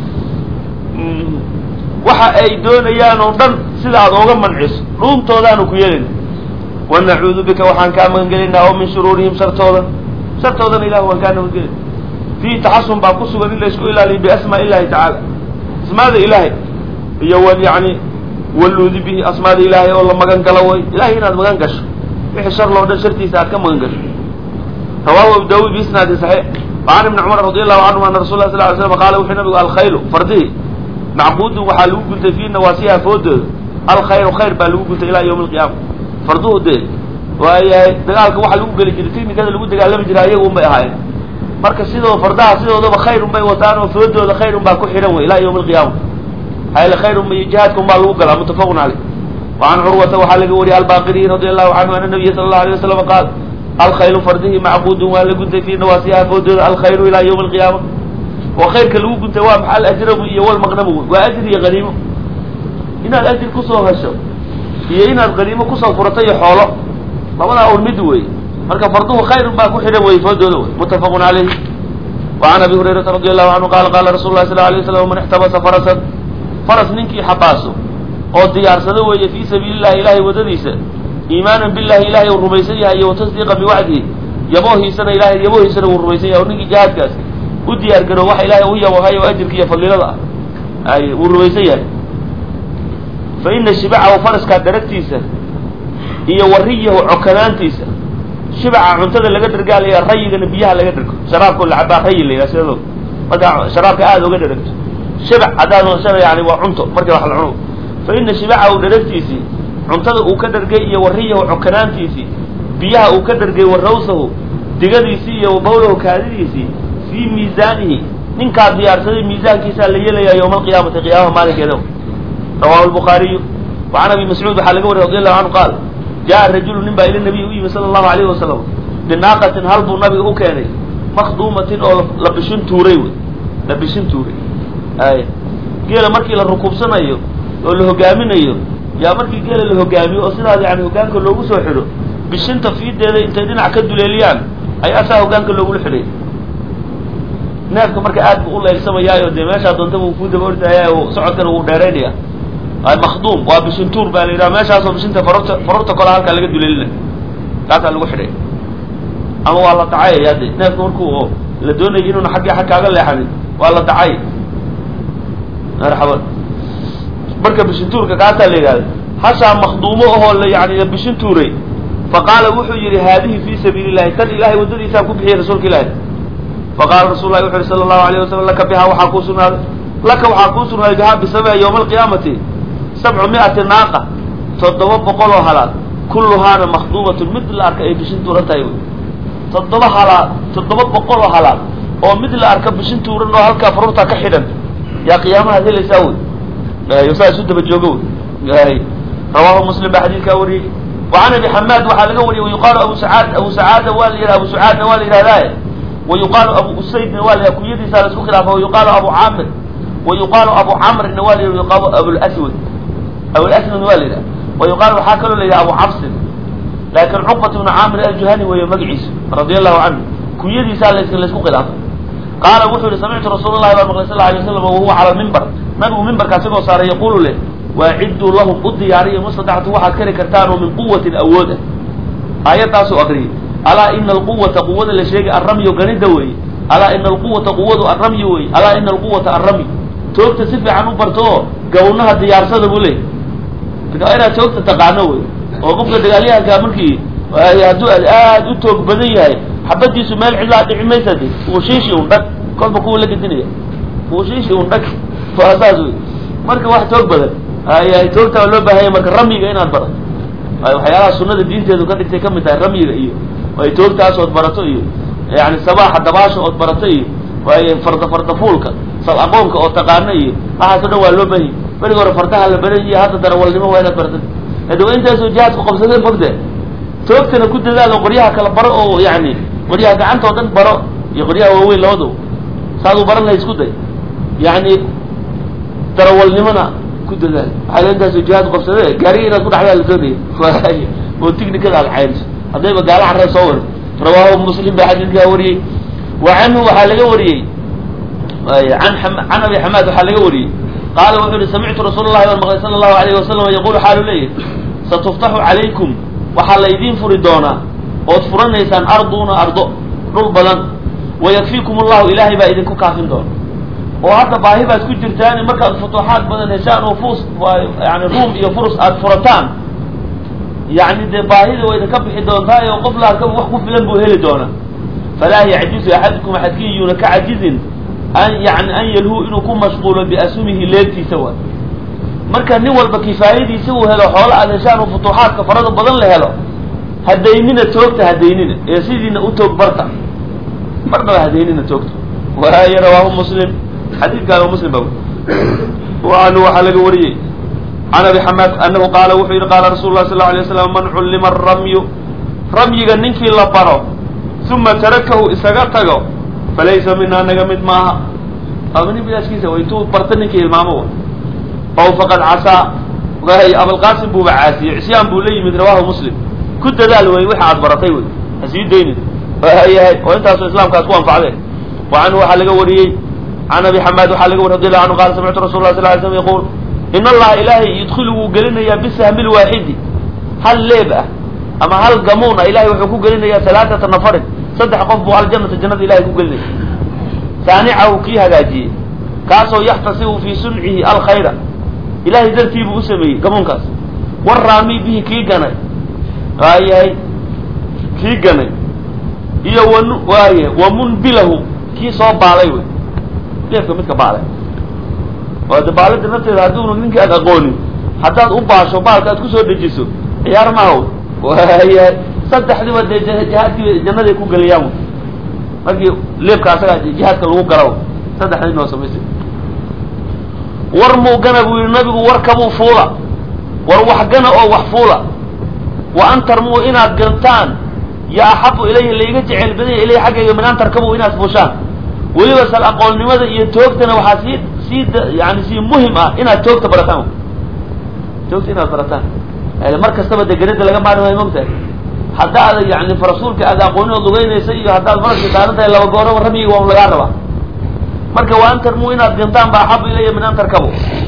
waxa ay doonayaan oo dhan sida aad ooga manciso dhuuntoodaanu ku yeelayna wa nacuudu bika waxaan kaa magangelaynaa oo min shuruurihim shartooda shartoodana ilah waan kaa nabadgelay fiihi taxasun baa ku sugan in laysku ilaaliyo biasmaa illahi tacaala asmaada ilaahay iyo w yani waluudi bihi asmaada ilaahay oo la magan galo way ilahay inaad magan gasho wixii shar loo dhan shartiisa aad ka magan gasho rawahu abu daawud biisnaadi saxiix wacan ibni cumar radi allahu canhum ana rasul lah sal ly slam qaala wuxuu nabigu alkhaylu fardihi macbuudun waxaa lagu guntay fii nawaasiha foodooda alkhayru khayr baa lagu guntay ilaa yawmi alqiyaama farduhu dee waayahay dagaalka waxaa lagu geli jiray tiknikada lagu dagaalami jiray ayaga un bay ahaayeen marka sidoo fardaha sidoodaba khayr un bay wataan oo foodooda khayr un baa ku xidhan wey ilaa yawmi alqiyaama hayl khayr un iyo jihaadka un baa lagu galaa muttafaqun caleyh wacan curwata waxaa laga wariyay albaqiriyi radi allahu canhu ana nabiya sala allahu alay wasalam qaal alkhaylu fardihi macbuudun waa la guntay fii nawaasiha foodooda alkhayru ilaa yawmi alqiyaama oo khayrka lagu guntay waa maxaa alajrabu iyo walmaqnamu waa ajir iyo haniimo inaad ajir kusoo hesho iyo inaad haniimo kusoo furato iyo xoolo labadaa un mid wey marka farduhu khayrun baa ku xidhan wey foodooda wey muttafaqun calayhi wacan abi hurayrata radi allahu canhu qaala qaala rasul lah sal alay waslam man ixtabasa farasan faras ninkii xabaaso oo diyaarsado weeye fii sabiili llahi ilahay waddadiisa iimaanan billahi ilahay uu rumaysan yahay iyo watasdiiqan biwacdihi yaboohiisana ilahay yaboohiisana wuu rumaysan yahay oo ninkii jihaadkaas u diyaar garo waxa ilaahay u yabohay oo ajirka iyo fadilada ah ay wuu rumaysan yahay fa ina shibacahu faraskaa daragtiisa iyo wariyahu cokanaantiisa shibaca cuntada laga dhargaalaya rayigana biyaha laga dhargo sharaabkao la cabaa rayi la yidhaha sidado markaa sharaabka aada oga dharagto shibac haddaad shaba yani waa cunto markii wax la cuno fa ina shibacahu dharagtiisii cuntada uu ka dhargay iyo wariyahu cokanaantiisii biyaha uu ka dhargay warawsahu digadiisii iyo bawlahu kaadidiisii fii miisaanihi ninkaa diyaarsaday miisaankiisaa la yeelayaa yowma alqiyaamati qiyaamaha maalinkeeda rawahu lbukhaariyu wacan abi mascuud waxaa laga wariy radi allahu canhu qaal jaa rajulu nin baa ila nabiy u yimi sala allahu alayhi wasalam binaaqatin hal buu nabiga u keenay makduumatin oo la bishin tuuray wey la bishin tuuray ay geela markii la rukuubsanayo oo la hogaaminayo yaa markii geela la hogaamiyo oo sidaas yani hogaanka loogu soo xidho bishinta fiideeda intay dhinac ka duleeliyaan ayaa saa hogaanka loogula xidhay neefka marka aad bu u leegsamayaayo dee meeshaa doonta buu ku daba ordaya oo socodkana wuu dheeraynaya makduum waa bishintuur baa la yidhaha meeshaasoo bishinta farorta farorta kola halkaa laga duleelina kaasaa lagu xidhay ama waa la dacayaya de neefka markuu la doonayo inuuna xaggii xag kaaga leexanin waa la dacay marxaban marka bishintuurka kaasaa la yidhahda hashaa makduumo ahoo la yani bishintuuray faqaala wuxuu yihi haadihi fi sabiili llahi tan ilahay waddadiisaan ku bixiyay rasuulka ilaahi faqala rasul lahi wuxu uhi sala allahu alayh wasalam laka bihaa waxaa kuu sugnaaday laka waxaa kuu sugnaaday bihaa bisabaha yowma alqiyaamati sabcu mi'ati naaqa toddoba boqol oo halaad kulluhaana makduumatun mid la arka ay bishin tuuran tahay wy toddoba halaad toddoba boqol oo halaad oo mid la arka bishin tuuran oo halkaa farurtaa ka xidhan yaa qiyaamahaad helaysaa wey saa isu daba joogo wey rawaahu muslim baa xadiidkaa wariyey wacan abi xamaad waxaa laga wariyey wayuqaalu abu sacaad abu sacaada waa la yidhaha abu sacaadna waa la yidhahdaaye wayuqaalu abu usaydna waa la yidhaha kunyadiisaa la isku khilaafa wayuqaalu abu caamir wayuqaalu abu camrina waa la yidhaha wayuqaalu abulaswad abulaswad waa la yidhaha wayuqaalu waxaa kaloo la yidhaha abu cabsin laakin cuqbat ibnu caamir aljuhani weeye magaciisu radia allahu canhu kunyadiisaa la laysku khilaafay qaala wuxuu yihi samictu rasuul llahi baa maqlay sal alay waslam wahuwa cala lmimbar nabigu mimbarka asigoo saaray yaqulu leh waacidduu lahum u diyaariya mustadactu waxaad kari kartaan oo min quwatin awood ah aayaddaasuu akriyay alaa ina alquwata quwada la sheegay arramyo ganida weeye alaa ina alquwata quwadu arramyi weeye alaa ina alquwata arramyi toogta si fiican u barto oo gawnaha diyaarsada buu leeyay marka inaad toogta taqaano wey oo qofka dagaalyahankaa markii hadduu aad u toog badan yahay xabadiisu meel cidlaa dhici maysa de uushiishi un dhag kolba kuwa la gedinaya uushiishi un dhag waa saas wey marka wax toog badan ay toogtaa loo baahanya marka ramyiga inaad barato ay waxyaalaha sunada diinteedu ka dhigtay kamid tahay ramyiga iyo ay toogtaas ood barato iyo yani sabaaxa dabaasha ood barato iyo waay farda fardafuulka sal aqoonka oo taqaano iyo waxaas o dhan waa loo baahanya berigi hore fardaha la baran iyo hadda darawalnimo waa inaad barata hade waa intaasoo jihaadku qabsadeen fogde toogtana ku dadaalo qoryaha kala baro oo yani qoryaha gacanta oo dhan baro iyo qoryaha waaweyn labadu saaduu baran lahay isku day yani darawalnimona ku dadaal waxaa intaasoo jihaadku qabsade gaariga inaad ku dhaxdaa la doonaya oo tignikada aad caynso haddayba gaala carree soo war rawaahu muslim baa xadiidkaa wariyey wa canhu waxaa laga wariyey an can abi xamaad waxaa laga wariyey qaala wuxuu yihi samictu rasuul llahi baan maqlay sala allahu alayh wasalam yaqulu xaalu leeyahy satuftaxu calaykum waxaa laydiin furi doonaa ood furanaysaan arduna ardo dhul badan wayakfiikum allahu ilaahay baa idinku kaafin doona oo hadda baahi baad ku jirtaan markaad futuuxaad badan heshaan oo fus yani ruum iyo furus aad furataan yani dee baahida waa idinka bixi doontaa oo qof la arkaba wax ku filan buu heli doonaa falaa yacjizu axadukum axadkiin yuuna ka cajizin an yani an yalhu inuu ku mashquulo biasumihi leegtiisa waay marka nin walba kifaayadiisa uu helo xoolo aad heshaan oo futuuxaadka farada badan la helo hadaynina toogta hadaynina ee sidiina u toog barta marnaba hadaynina toogta waay rawaahu muslim xadiidkaana muslim ba anhu waxaa laga wariyey can abi xamaad anahu qaala wuxuu yihi qaala rasul lah sal alay slam man cullima aramyu ramyiga ninkii la baro uma tarakahu isaga tago falaysa minaa naga mid maaha ama nin bilaaskiisa wa intuu barta ninkii hilmaamo ow faqad casaa waay abalqaasim buuba caasiyey cisyaan buu la yimid rawahu muslim ku dadaal wey wixi aad baratay wey hasii daynin yahay oo intaasoo islaamkaas ku anfacdeen wa canhu waxaa laga wariyey can abi xamaad waxaa laga wari radi allahu anhu qala samictu rasul lah sal ly slm yaqul in allaha ilaahay yudkilu wuu gelinayaa bisahmi lwaaxidi hal leeb ah ama hal gamuun ah ilahay wuxuu ku gelinayaa halaaata nafarin saddex qof buu aljanata jannada ilahay ku gelinaya saanicahu kii hagaajiyey kaasoo yaxtasibu fii suncihi alkhayra ilahay dartii buu u sameeyey gamuunkaas waraami bihi kii ganay waayahay kii ganay iyo wan waaye wamunbilahu kii soo baalay wey leefka midka baalay oo de baalada nafteeda hadduunu ninka aad aqoonin haddaad u baasho baalka aad kusoo dejiso ciyaar maaha waayahay saddexdiba dee jihaadkii jannaday ku geliyaan markii leebka asagaa jihaadka lagu gala saddexdii noo samaysay war muu gana buu yihi nabigu warkabuu fuula war wax gana oo wax fuula wa an tarmuu inaad gantaan yo axabu ilayhi laiga jecel badanya ilayhi xaggayga min an tarkabu inaad fuushaan weliba sal aqoonnimada iyo toogtana waxaa sii sii yani sii muhim ah inaad toogta barataan toogta inaad barataan mar kastaba de garada laga maari maayo mogtahay haddaad yani rasuulka aad aqoonin ood lugeynaysa iyo haddaad faraska saaran tahay laba gooraba ramyiga waa lagaa rabaa marka wa an tarmuu inaad gintaan ba axabu ilaya min an tarkabu